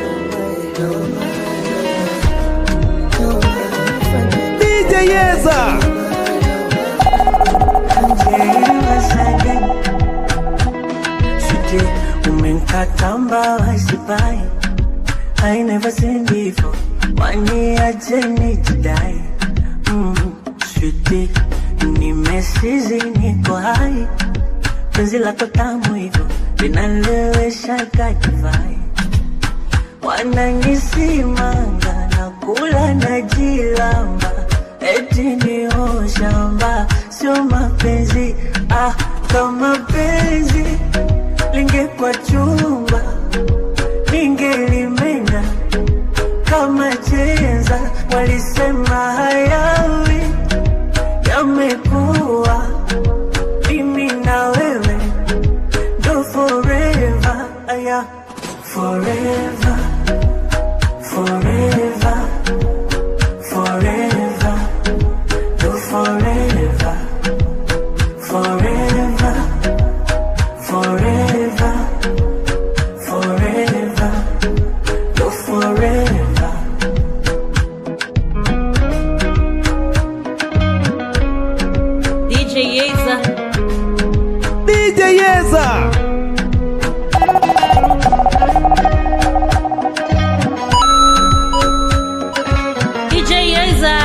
DJ Yeza. Sweetie, umenkatamba wasipai I never seen before waniache nijidai mm, Sweetie, nimesizi niko hai penzi lako tamu hivyo linalewesha kakivai wananisimanga na kula na jilamba eti ni shamba sio mapenzi ah, kama penzi lingekwa chumba ningelimenya kama chenza walisema hayawi yamekuwa mimi na wewe ndo forever aya forever forever forever ndo forever forever forever forever ndo forever DJ Yeza. DJ Yeza. DJ Yeza.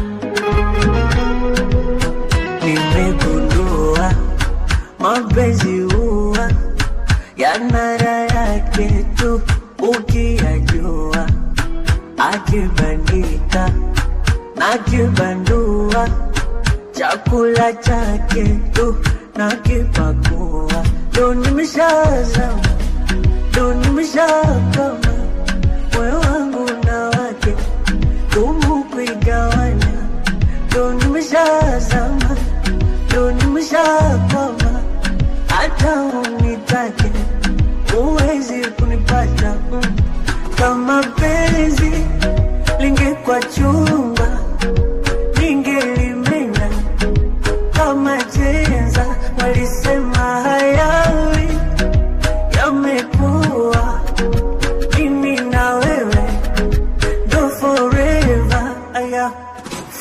nimegundua mapenzi huwa yana raha yake tu ukiyajua, akibandika na kibandua chakula chake tu na kipakua, ndo nimeshazama, ndo nimeshakama moyo wangu na wake gumu kuigawanya, ndo nimeshazama, ndo nimeshakwama, hata unitake huwezi kunipata mm. kama penzi lingekwa chumba ningelimenya kama chenza, walisema hayawi yamekuwa mimi na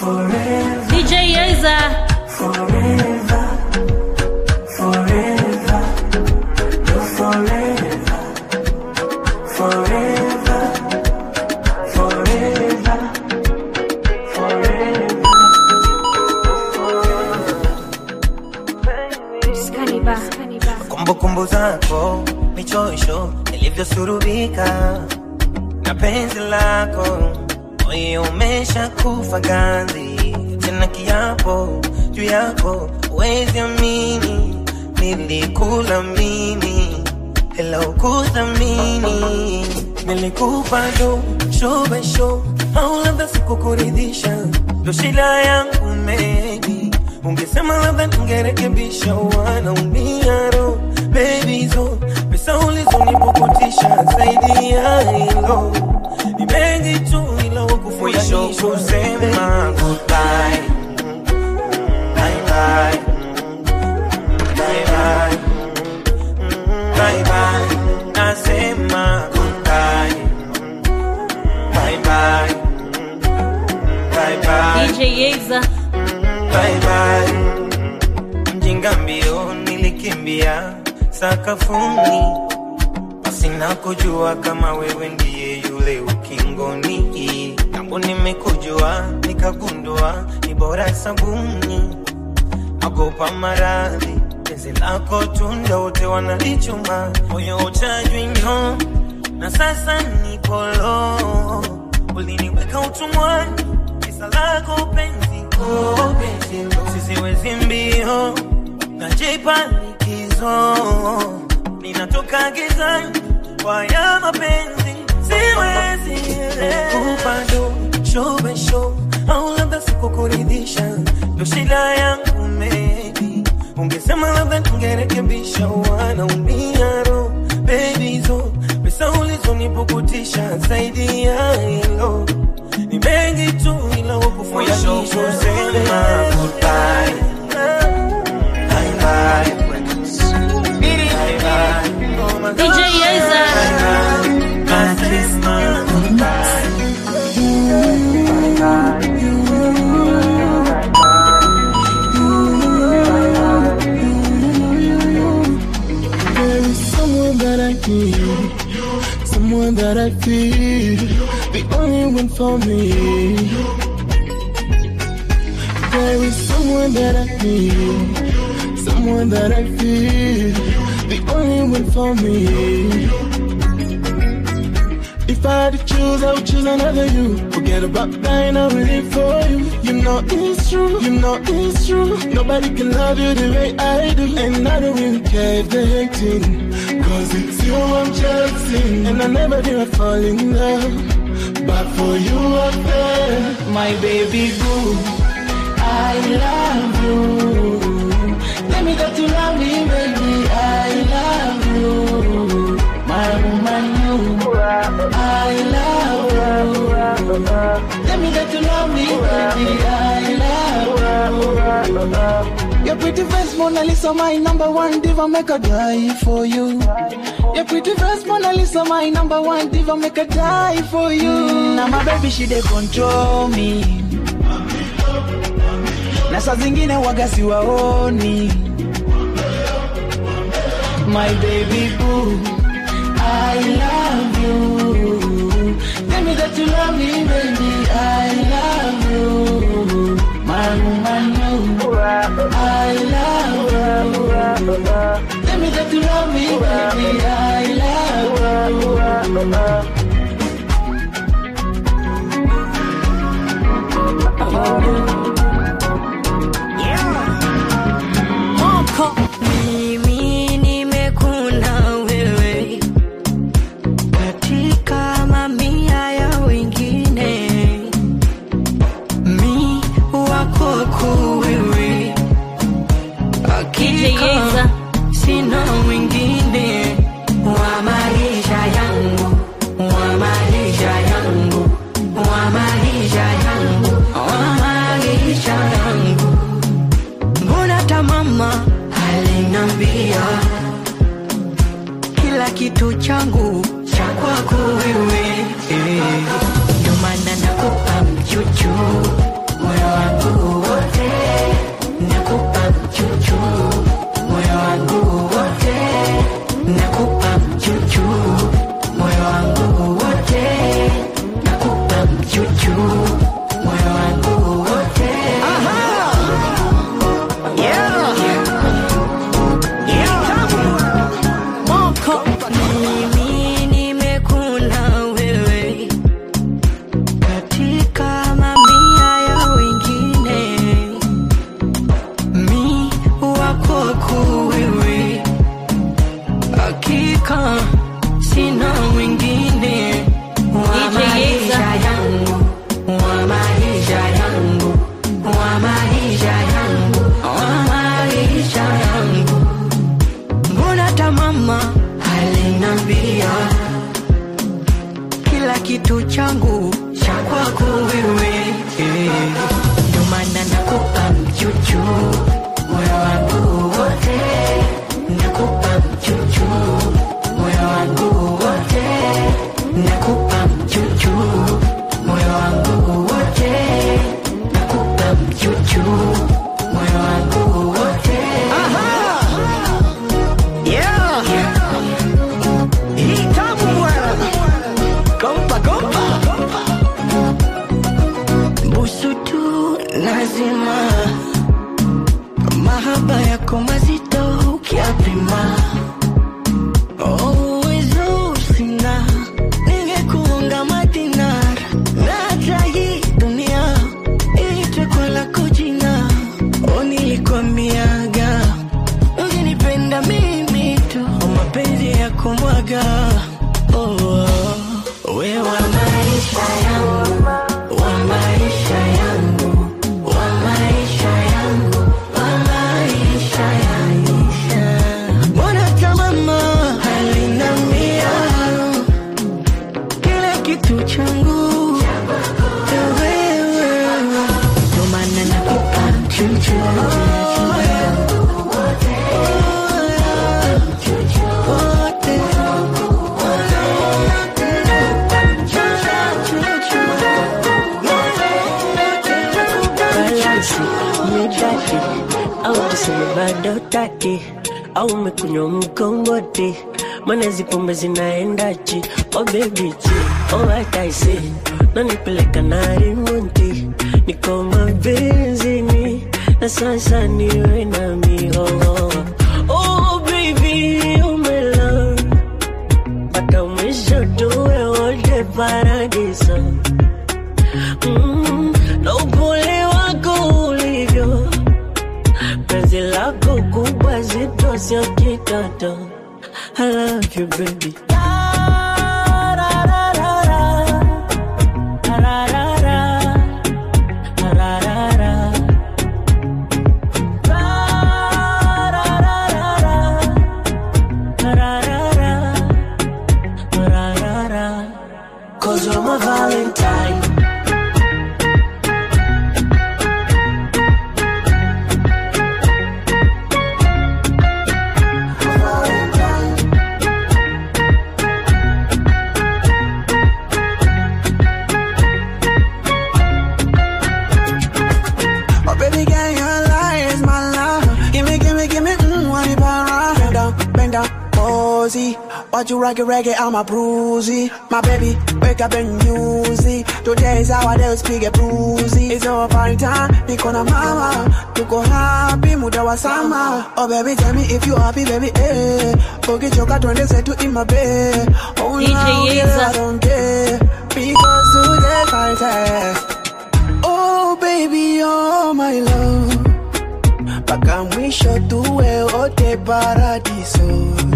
forever, DJ Yeza. forever, forever, you're forever, forever, forever, forever. kumbukumbu zako michoisho ilivyosurubika na penzi lako moyo umesha kufa ganzi tena kiapo juu yako wezi amini nilikula mimi ila ukuthamini nilikupa do show by show au labda sikukuridhisha ndo shida yangu maybe ungesema labda ningerekebisha wanaumia ro baby zo pesa ulizonipukutisha zaidi ya hilo ni mengi tu ila wakufundisha kusema goodbye bye bye bye bye bye bye nasema goodbye bye bye bye bye DJ Yeza. bye bye. Mjinga mbio nilikimbia sakafuni, pasina kujua kama wewe ndiye yule ukingoni. Tangu nimekujua nikagundua ni bora sabuni, nagopa maradhi penzi lako tunda wote wanalichuma, moyo uchajwinyo na sasa nipolo, uliniweka utumwani kisa lako penzi ko sisiwezi mbio najipa likizo ninatoka gizani kwa ya mapenzi siwezi kupando show by show au labda sikukuridhisha ndo shida yangu maybe ungesema labda ningerekebisha wanaumia ro baby zo pesa ulizonipukutisha zaidi ya hilo ni mengi tu ila wakufundisha kusema goodbye bye bye bye bye DJ Yeza. nasema goodbye There is someone that I need, someone that I feel, the only one for me. There is someone that I need, someone that I feel, the only one for me. If I had to choose, I would choose another you. Forget about dying, I will live for you. You know it's true, you know it's true. Nobody can love you the way I do. And I don't really care if they're hating. Cause it's you I'm chasing. And I never did I fall in love. But for you I'm there, my baby boo. I love you. Tell me that you love me, baby. I love you. My woman, you. I love you. Tell me that you love me, baby. I love you. Your pretty face, Mona Lisa, my number one diva, make a die for you. Your pretty face, Mona Lisa, my number one diva, make a die for you. Now my baby, she dey control me. Na saa zingine waga siwaoni. My baby boo, I love you. Tell me that you love me, baby. I love you. My woman, you. I love you. Tell me that you love me, baby. I love you. Mimi nimekuna wewe katika mamia ya wengine, mi wako kuu wewe, hakika sina mwingine wa maisha yangu, wa maisha yangu, wa maisha yangu, wa maisha yangu. Mbona hata mama alinambia kila kitu changu cha kwako wewe, eh. ndio maana nakupa mchuchu moyo chuchu moyo wangu wote Yeah. Hii tamu bwana. Kompa, kompa. busu tu lazima mahaba yako mazito ukiapima uwezo sina ningekuunga madinar na hata hii dunia iitwe kwa lako jina o nilikwamiaga ukinipenda mimi tu o mapenzi ya kumwaga oh, oh. we wa maisha yangu wa maisha yangu wa maisha yangu wa maisha yangu mbona tamama halinamia kila kitu changu wewe ndo maana nakupa chuchu balansi midati au tuseme bado tati au umekunywa mkongoti mana zipombe zinaendachi oh baby chi oh what I say nanipeleka na rimunti niko mabenzini na sasa niwe nami oh, oh. oh baby oh my love mpaka mwisho tuwe wote paradiso mm, na upole wako ulivyo penzi lako kubwa zito sio kitoto I love you baby Cause you're my Valentine Oh, baby girl, your lie is my love. Give me, give me, give me, mm, one it around. Bend down, bend down, cozy. Watch you rock it, reggae, I'm a bruisey. My baby, wake up and use it. Today is our day, speak a bruisey. It's our party time, niko na mama. Tuko happy, muda wa sama. Oh, baby, tell me if you happy, baby, eh. Ukichoka twende zetu in my bed. Oh, DJ now, Yeza. girl, I don't care. Because today, fight Oh baby, oh my love, mpaka mwisho tuwe wote paradiso.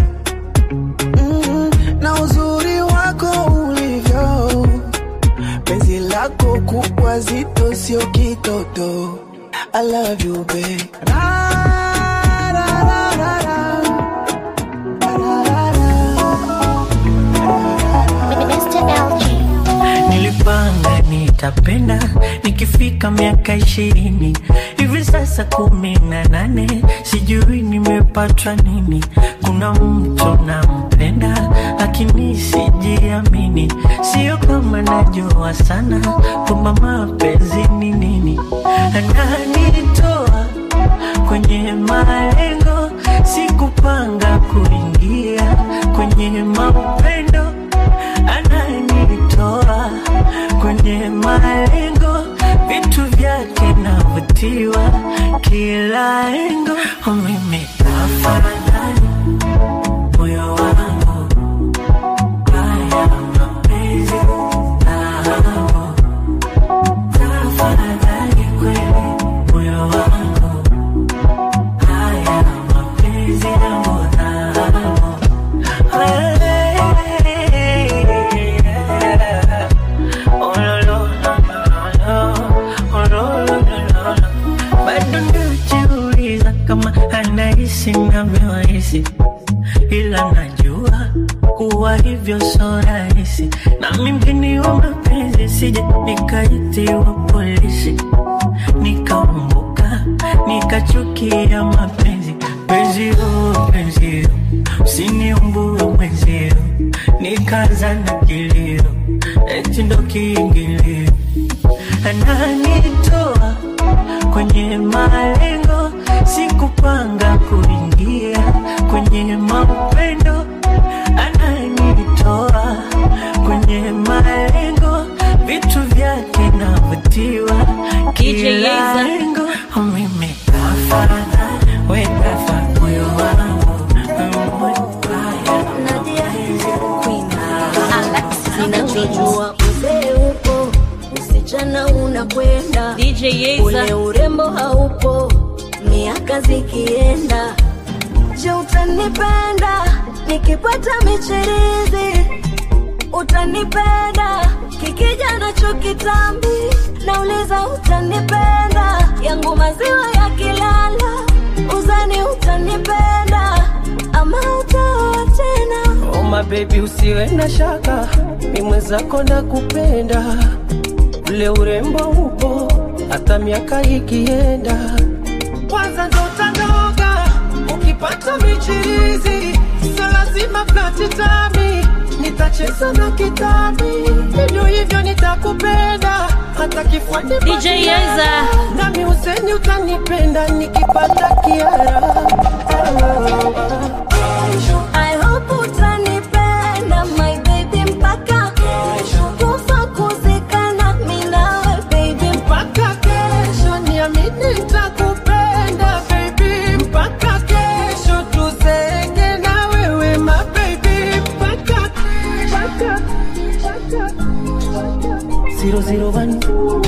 Mm, na uzuri wako ulivyo, penzi lako kubwa zito, sio kitoto. I love you babe. nilipanga nitapenda nikifika miaka ishirini hivi sasa kumi na nane sijui nimepatwa nini kuna mtu nampenda lakini sijiamini sio kama najua sana kwamba mapenzi ni nini ananitoa kwenye malengo sikupanga kuingia kwenye mapendo ananitoa kwenye malengo vitu vyake navutiwa kila engo Oh, mimi afadhali moyo wangu haya mapenzi nao tafadhali kweli moyo wangu haya mapenzi yangu nao bado najiuliza kama anahisi navyohisi ila najua kuwa hivyo so rahisi nami mgeni wa mapenzi sije nikaitiwa polisi nikaumbuka nikachukia mapenzi penzio penzio usiniumbue mwenzio nikaza na kilio eti ndo kiingilio ananitoa kwenye malengo, sikupanga kuingia kwenye maupendo, ananitoa kwenye malengo, vitu vyake navutiwa DJ kila Yeza. lengo, mimi kafana, we kafa moyo wangu Ninachojua uzee upo, usichana unakwenda, DJ Yeza. ule urembo haupo, miaka zikienda. Je, utanipenda nikipata michirizi? Utanipenda kikija nacho kitambi? Nauliza, utanipenda yangu maziwa yakilala? Uzani utanipenda ama utaoa tena? Oh my baby usiwe na shaka, mi mwenzako na kupenda, ule urembo upo hata miaka ikienda. Kwanza ndo utanoga ukipata michirizi, sio lazima flati tami, nitacheza na kitambi, hivyo hivyo nitakupenda hata kifuani DJ Yeza. nami useni utanipenda nikipata kiara I hope utanipenda my baby mpaka kufa kuzikana mi nawe baby mpaka kesho niamini nitakupenda baby mpaka kesho tuzeke na wewe ma baby mpaka mpaka zero zero one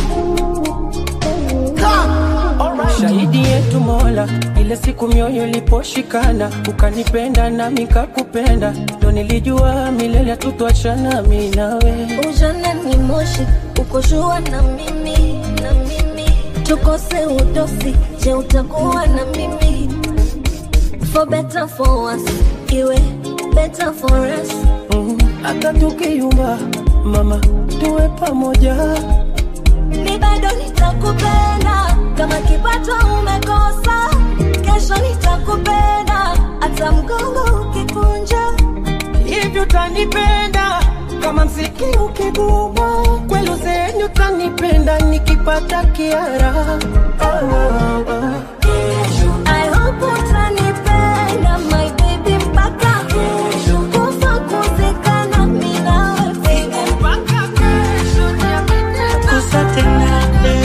shahidi yetu Mola, ile siku mioyo iliposhikana, ukanipenda nami kakupenda, ndo nilijua milele hatutwachana mi nawe. ujana ni moshi ukoshua na mimi na mimi tukose udosi je utakuwa na mimi for better for worse iwe better for us hata tukiyumba mama tuwe pamoja mi bado nitakupenda kama kipato umekosa kesho nitakupenda hata mgongo ukikunja hivi utanipenda kama mziki ukiguma kwelu zenyu utanipenda nikipata kiara ah, ah, ah. I hope utanipenda my baby mpaka kufa kuzikana mi nawe baby mpaka kesho kusa tena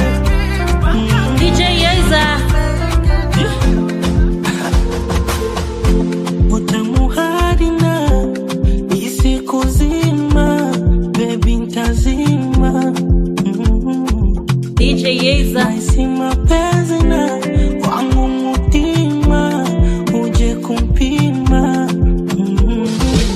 DJ Yeza. utamu harina isi kuzima bebi ntazima DJ Yeza. naisi mapenzi na wangu mutima uje kumpima Mm.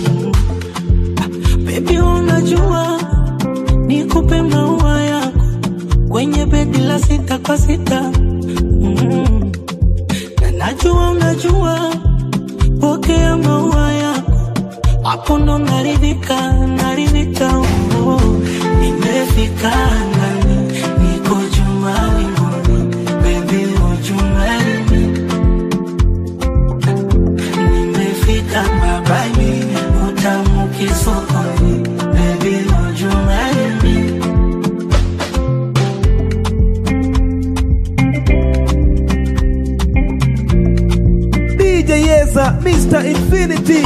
bebi unajua nikupe maua yako kwenye bedi la sita kwa sita mm. na najua unajua pokea maua yako hapo ndo naridhika naridhika oh. nimefika ngani niko juma mbinguni bebi ujumani nimefika babani utamu kisokoni bebi ujumani DJ Yeza, Mr. Infinity.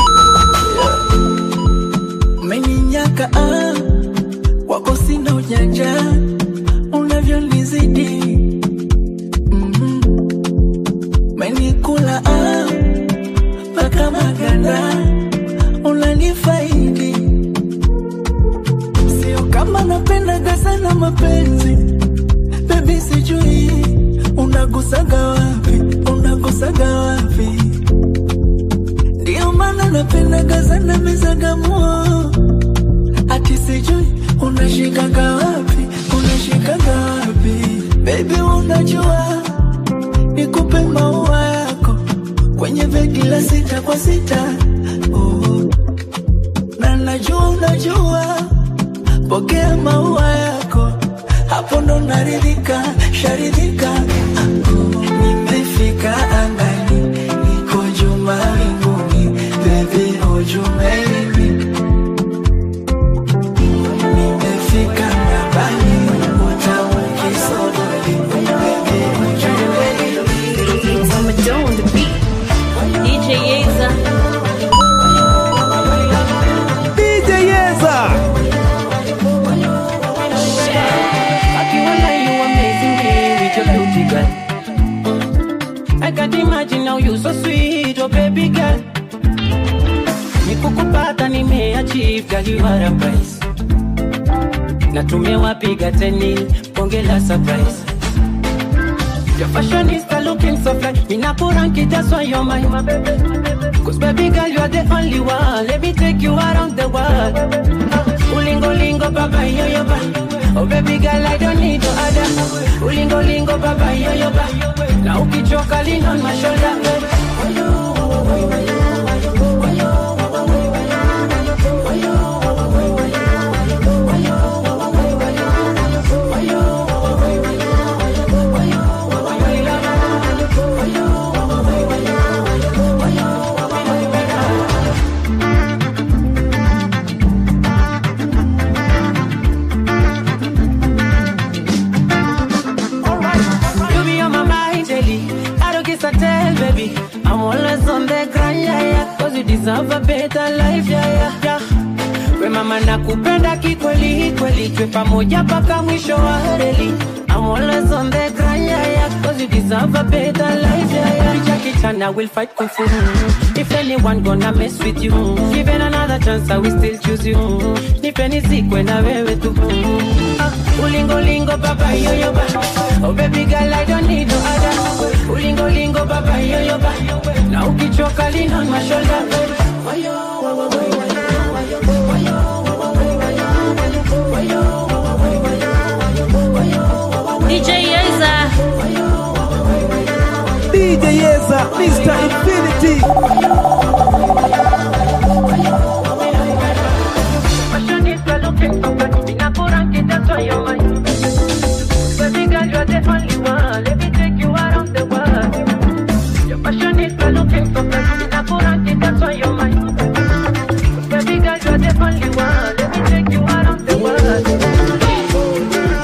umeninyaka ah, wako sina ujanja unavyonizidi Mhm. umenikula ah, mpaka maganda unanifaidi sio kama napendaga sana mapenzi bebi sijui unagusaga wapi unagusaga wapi ndio maana napendaga sana mezagamuo ati sijui unashikaga wapi unashikaga wapi bebi unajua nikupe maua yako kwenye begi la sita kwa sita oh. na najua unajua pokea maua yako hapo ndo naridhika sharidhika oh. nimefika angani niko juma mbinguni bebi ujumeni nimefika ngabani utamu kisodoni bebi ujumeni beauty girl. I can't imagine how you so sweet, oh baby girl. Nikukupata nimeachieve, girl you are a prize. Na tumewapiga teni, bonge la surprise. Your fashionista looking so fly, minakuranki that's why you're my, my baby. Cause baby girl you are the only one, let me take you around the world. Ulingo lingo baba yo yo ba. Oh baby girl I don't need no other. Ulingo lingo baba yo yo ba. Na ukichoka lean on my shoulder. You be on my mind daily. I don't kiss and tell, baby. I'm always on the grind, yeah, yeah. Cause you deserve a better life, yeah, yeah, yeah. We mama nakupenda kikweli kweli, twe pamoja mpaka mwisho wa reli. I'm always on the grind, yeah, yeah. Cause you deserve a better life, yeah, yeah. Jackie Chan, I will fight kung fu. If anyone gonna mess with you, given another chance, I will still choose you. Nipe nizikwe na wewe tu. Ah, ulingo lingo baba yo yo ba. Oh baby girl, I don't need no other. Ulingo lingo baba yo yo ba. Na ukichoka lean on my shoulder. DJ Yeza. DJ Yeza, Mr. Infinity. Baby girl, you're the only one. Let me take you around the world. Your passion is looking so fresh. Inakurante, that's why you're mine. Baby girl, you're the only one. Let me take you around the world.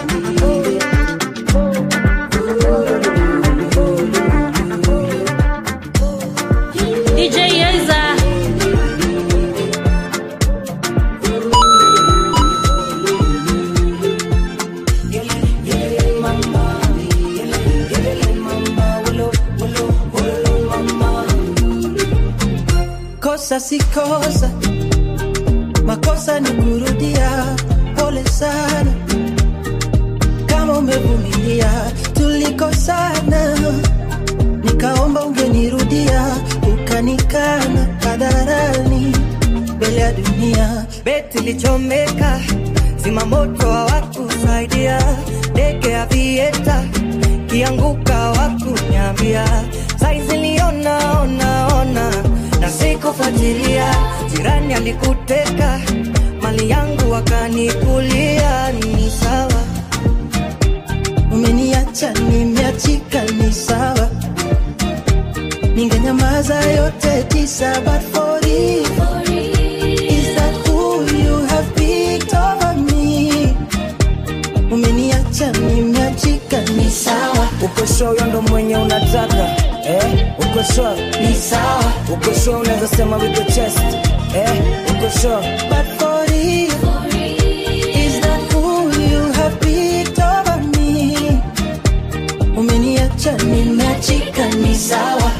DJ Yeza. kosa si kosa, makosa ni kurudia. Pole sana kama umevumilia, tulikosana, nikaomba ungenirudia, ukanikana hadharani mbele ya dunia. beti lichomeka, zima moto hawakusaidia, ndege ya vieta kianguka wakunyambia, saizi liona ona ona na sikufuatilia, jirani alikuteka mali yangu wakanikulia, ni sawa umeniacha nimeachika, ni sawa, ningenyamaza yote tisa, but for it, is that who you have picked over me? Umeniacha nimeachika, ni sawa, uko sure huyo ndo mwenye unataka eh? uko sure ni sawa, uko sure unaweza sema with the chest eh? uko sure but for it, is that who you have picked over me? Umeniacha nimeachika, ni sawa,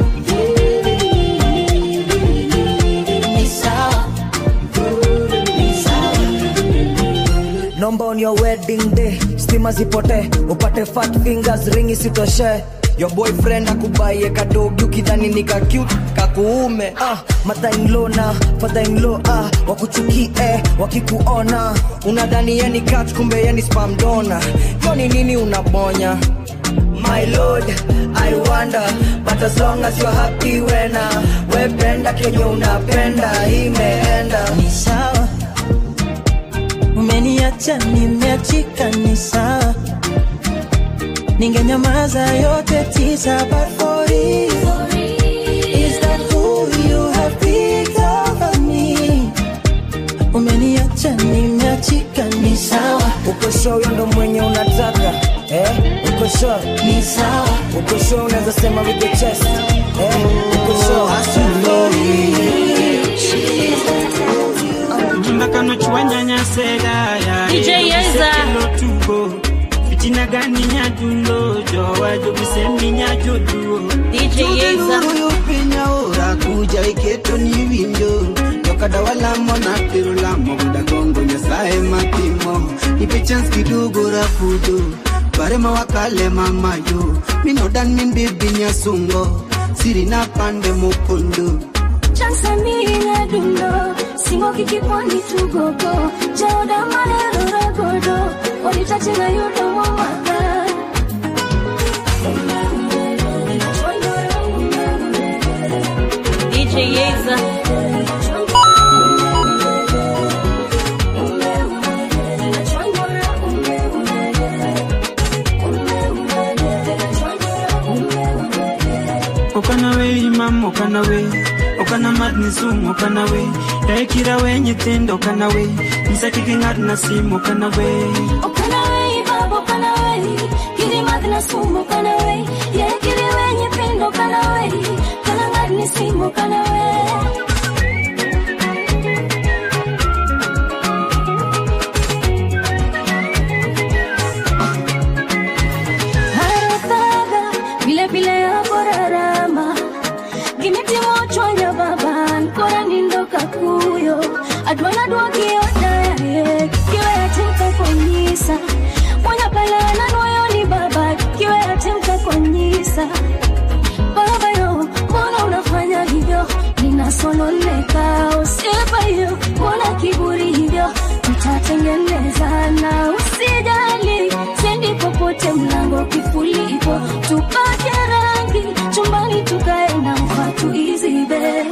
ni sawa, ni sawa. nomba on your wedding day stima zipote upate fat fingers ringi sitoshe your boyfriend akubaie kadogi ukidhani ni ka cute kakuume ah, mother-in-law na father-in-law ah, wakuchukie wakikuona unadhani yeni cat kumbe yeni spam donor yoni nini unabonya my lord i wonder but as long as you're happy wena wependa kenye unapenda imeenda ni sawa umeniacha nimeachika ni sawa ningenyamaza yote tisa but for it, is that who you have picked over me umeniacha nimeachika ni sawa uko sure huyo ndo mwenye unataka eh? uko sure ni sawa uko sure unaweza sema with the chest eh? uko sure ndakanochwanyanya sedaya DJ Yeza. tugo jina gani nyadundo jowajo bisemi nyajoduo DJ Yeza. Tugenuru pinya ora kuja iketo ni winjo Yokada wala mona pero la moguda gongo nyasaye matimo Ipe chance kidogo rapudo Bare mawakale mama yo Minodan min bibi nyasungo Siri na pande mokondo Chansamiya dundo Singo kikiponi tugogo Jauda manero ragodo Walitachina yudo mwamaka DJ Yeza. okanawe imam okanawe okana madni sum okanawe daekira we nyithindo okanawe nyisa kik ing'ad na sim okanawe Okanawe babo kanawe Kiri madna sumo kanawe Ye kiri we nyipindo kanawe Kana ngadni simo kanawe Harotaga Bile bile ya borarama Gimitimo chwanya baban Kora nindo kakuyo Adwana dwagi odaye Kiwe atimka konyisa Mwanya pala na noyo ni baba Kiwe atimka konyisa Baba yo, mbona unafanya hivyo Ninasononeka usipa hiyo Mbona kiburi hivyo Tutatengeneza na usijali Sendi popote mlango kifulipo Tupake rangi Chumbani tukae na mfatu izibe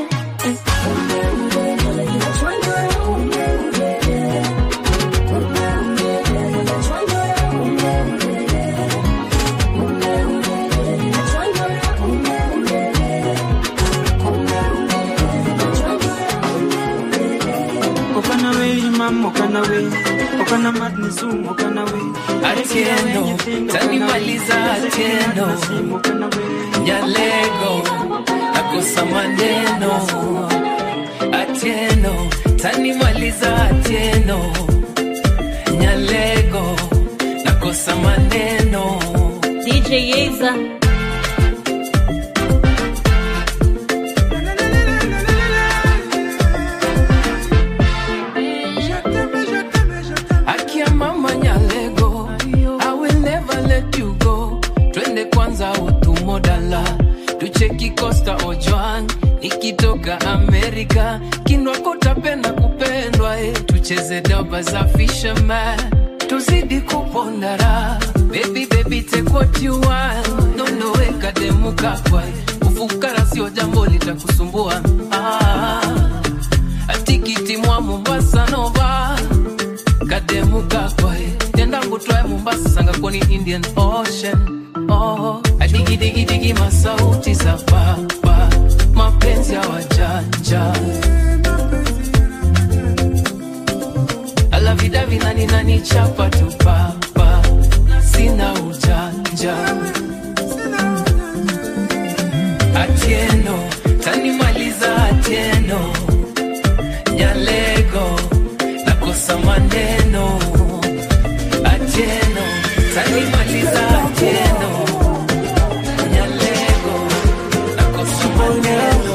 okanawe imam okanawe okana madni sum okanawe Atieno, tanimaliza Atieno, Nyalego, nakosa maneno. Atieno, tanimaliza Atieno, Nyalego, nakosa maneno. DJ Yeza. Akia mama Nyalego, I will never let you go. Twende kwanza utumodala, tucheki Costa Ojwang, nikitoka Amerika, kinwako tapenda kupendwa, eh. tucheze daba za fisherman, tuzidi kupondara. Baby, baby, take what you want. Nono weka demu kakwa, ufukara sio jambo litakusumbua. Ah, atikiti mwa Mombasa nova kademu kakwae tenda ngutwae mombasa sanga koni indian ocean oh, adigidigi masauti za papa mapenzi ya wajanja alavidavi nani nani chapa tu papa sina ujanja atieno tanimaliza atieno nyalego nakosa maneno atieno tanimaliza atieno nyalego nakosa maneno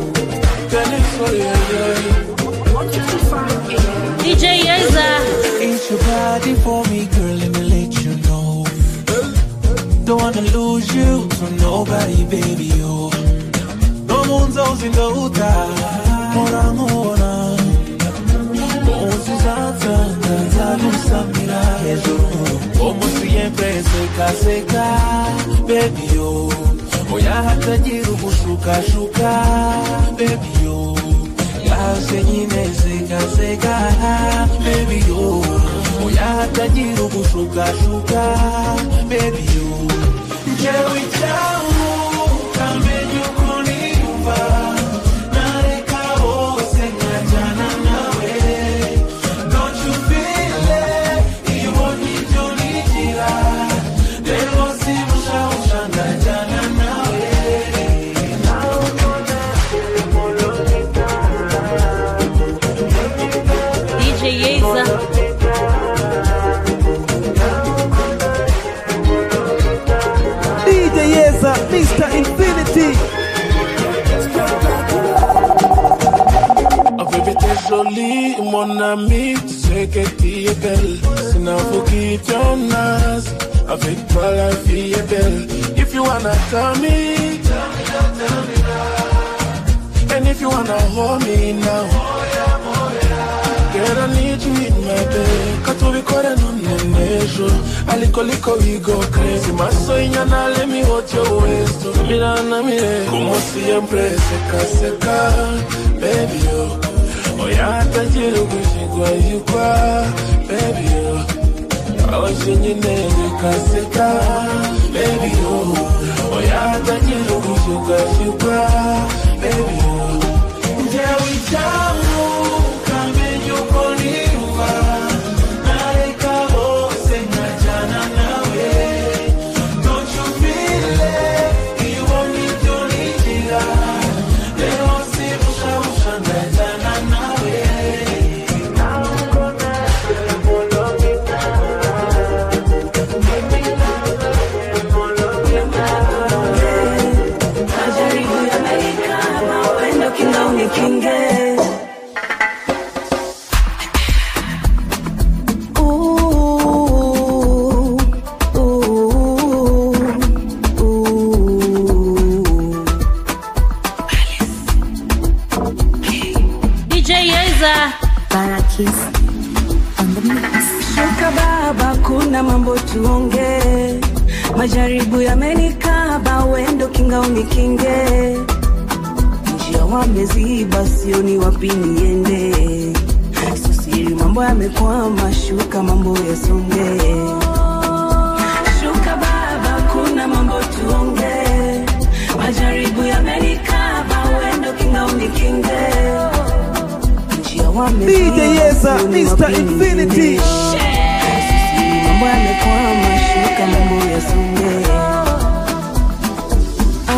DJ Yeza. Ain't your body for me, girl, let me let you know. Don't wanna lose you to nobody, baby, oh. No moon's always in the uta, mora mora. Once is out, Talu Samira, como siempre, seca, seca, baby, oh. Oya hata jiru kushuka, shuka, baby, oh. Yase nyine seka seka baby yo Oya hata jiru kushuka shuka baby yo Jewi changu kamenyu kuniumba Nareka ose ngajana nawe Don't you feel it Iwo nijo nijira Lelo si musha usha ngajana nawe DJ Yeza. Mr. Infinity. La vérité jolie, mon ami, tu sais que tu es belle. Sinon, faut quitter ton as. Avec toi, la vie est belle. If you wanna tell me, tell me now, tell me now. And if you wanna hold me now, girl, I need you in my bed. Katubikore no nenejo, alikoliko we go crazy. Maso inyana, let me hold your waist. Mira na mire, como siempre, seca, seca, baby, oh. Oyata jiru kushikwa yukwa, baby, oh. Awashi nyine nikaseka, baby, oh. Oyata jiru kushikwa yukwa, baby, oh. Njewi changu, kame yuko niwa, naika ose ngajana nawe. Don't you feel it? You want me to need you, Leo si busha busha ngajana nawe. Majaribu yamenikaba, wendo kinga unikinge. Ooh, ooh, ooh. DJ Yeza. Barakis Shuka baba, kuna mambo tuonge. Majaribu yamenikaba, wendo kinga unikinge. Njia wameziba, sioni wapi niende. Susiri mambo yamekwama, shuka mambo yasonge. Shuka baba, kuna mambo tuonge. Majaribu yamenikaba, wendo kinga unikinge. Njia wameziba, DJ Yeza, sioni Mr. wapi Infinity. niende. mambo yamekwama, shuka mambo yasonge. Ah,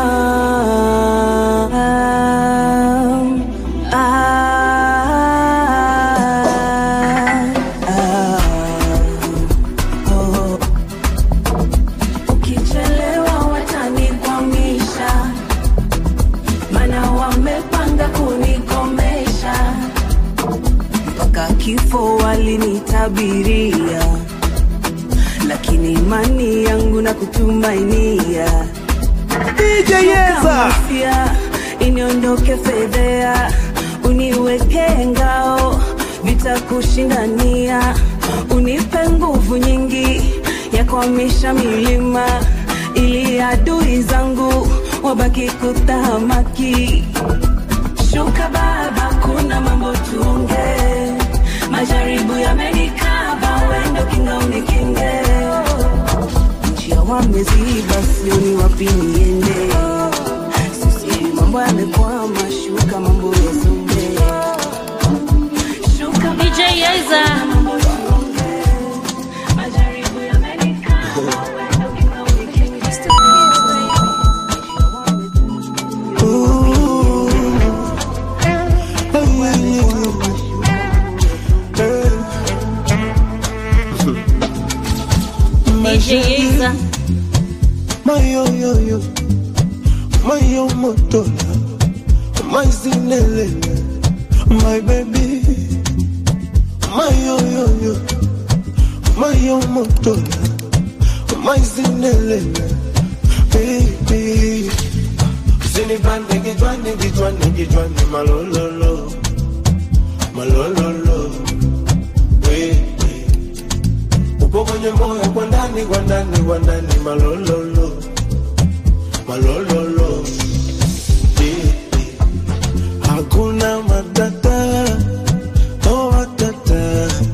ah, ah, oh. Ukichelewa watanikwamisha, maana wamepanga kunikomesha mpaka kifo walinitabiria, lakini imani yangu na kutumainia DJ Yeza. Mafia, iniondoke fedhea, uniweke ngao, vitakushindania, unipe nguvu nyingi ya kuhamisha milima, ili adui zangu wabaki kutahamaki. Shuka baba, kuna mambo tuonge, majaribu yamenikaba, wendo kinga unikinge, njia wameziba, sioni wapi niende. Sisi mambo yamekwama, shuka mambo yasonge. Shuka DJ Yeza. DJ Yeza. Mayo yo yo, mayo motola, my zinele, my baby. Mayo yo yo, mayo motola, my zinele, baby. Zini bande gijwane gijwane gijwane malololo, malololo, baby. Upo kwenye moyo kwa ndani kwa ndani kwa ndani malololo malololo Eh, eh. hakuna matata oh matata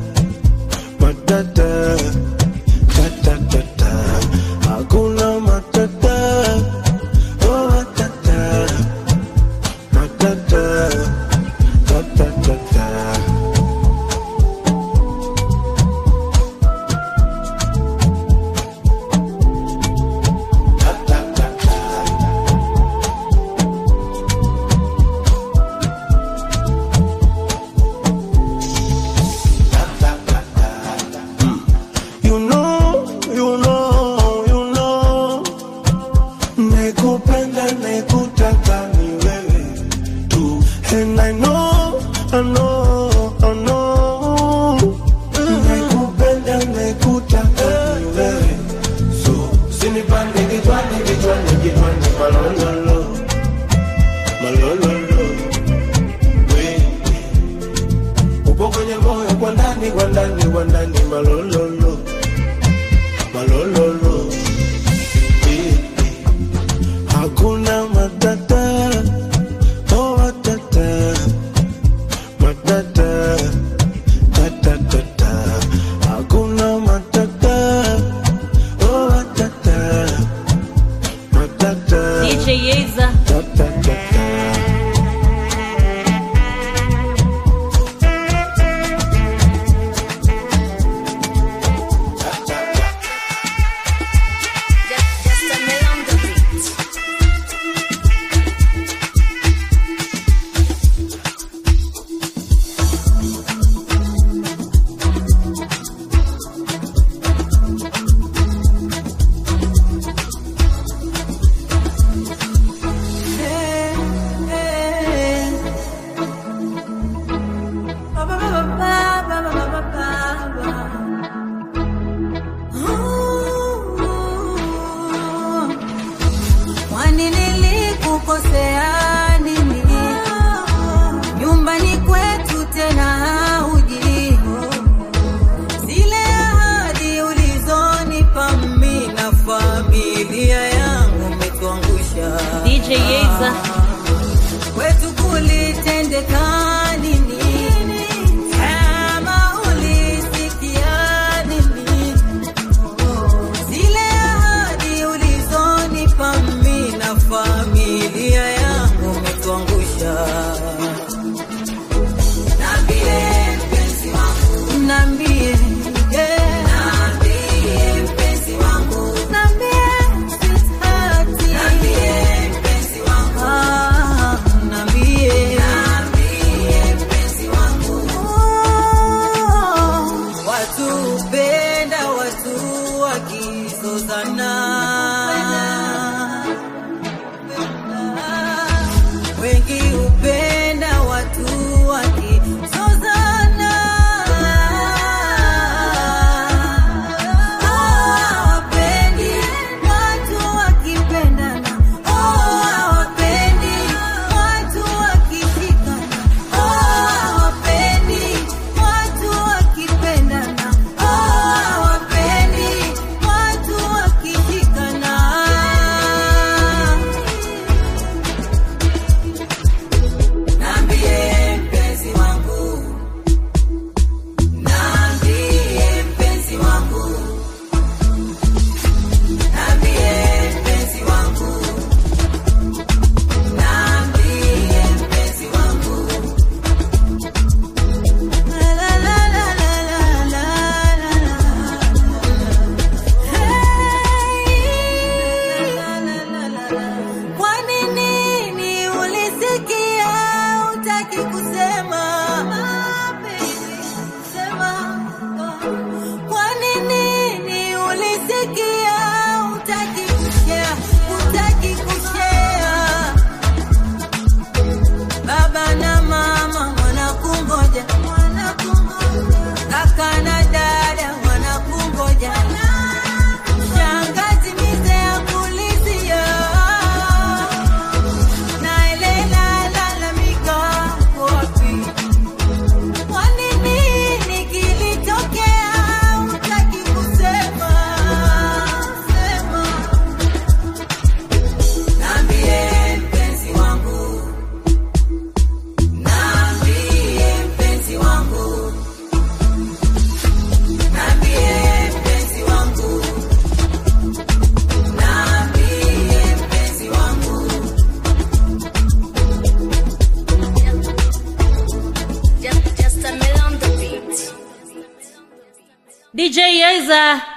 matata tatatata hakuna matata oh matata matata tatatata kichwani kichwani kichwani malololo malololo wewe upo kwenye moyo kwa ndani kwa ndani kwa ndani malololo malololo wewe hakuna matata oh matata matata tatatata hakuna matata oh matata matata DJ Yeza. Kwani nilikukosea nini? Nyumbani kwetu tena hauji. Zile ahadi ulizonipa mimi na familia yangu umetuangusha. DJ Yeza. Kwetu kulitendeka nini? Kama ulisikia nini? Zile ahadi ulizonipa mimi na familia yangu umetuangusha. Niambie mpenzi wangu, niambie yeah. Niambie mpenzi wangu, niambie sweetheart, niambie mpenzi wangu, ah, niambie, niambie mpenzi wangu. Oh, watu hupenda watu wakizozana wengi hupenda watu wakizozana hawapendi watu wakipendana hawapendi watu wakishikana hawapendi watu wakipendana hawapendi watu wakishikana Niambie mpenzi wangu, niambie mpenzi wangu, niambie mpenzi wangu, niambie mpenzi wangu. La la la la la la la la. Hey, la la la la la. Kwani nini ulisikia utaki kusema? Sema. Kwani nini ulisikia utaki kushare? Utaki kushare? Baba na mama wanakungoja, kaka na dada wanakungoja, shangazi mize ya kulizia naelela lalamika wapi? Kwani nini kilitokea? Hutaki kusema, sema. Niambie mpenzi wangu, niambie mpenzi wangu, niambie mpenzi wangu, niambie mpenzi wangu. DJ Yeza.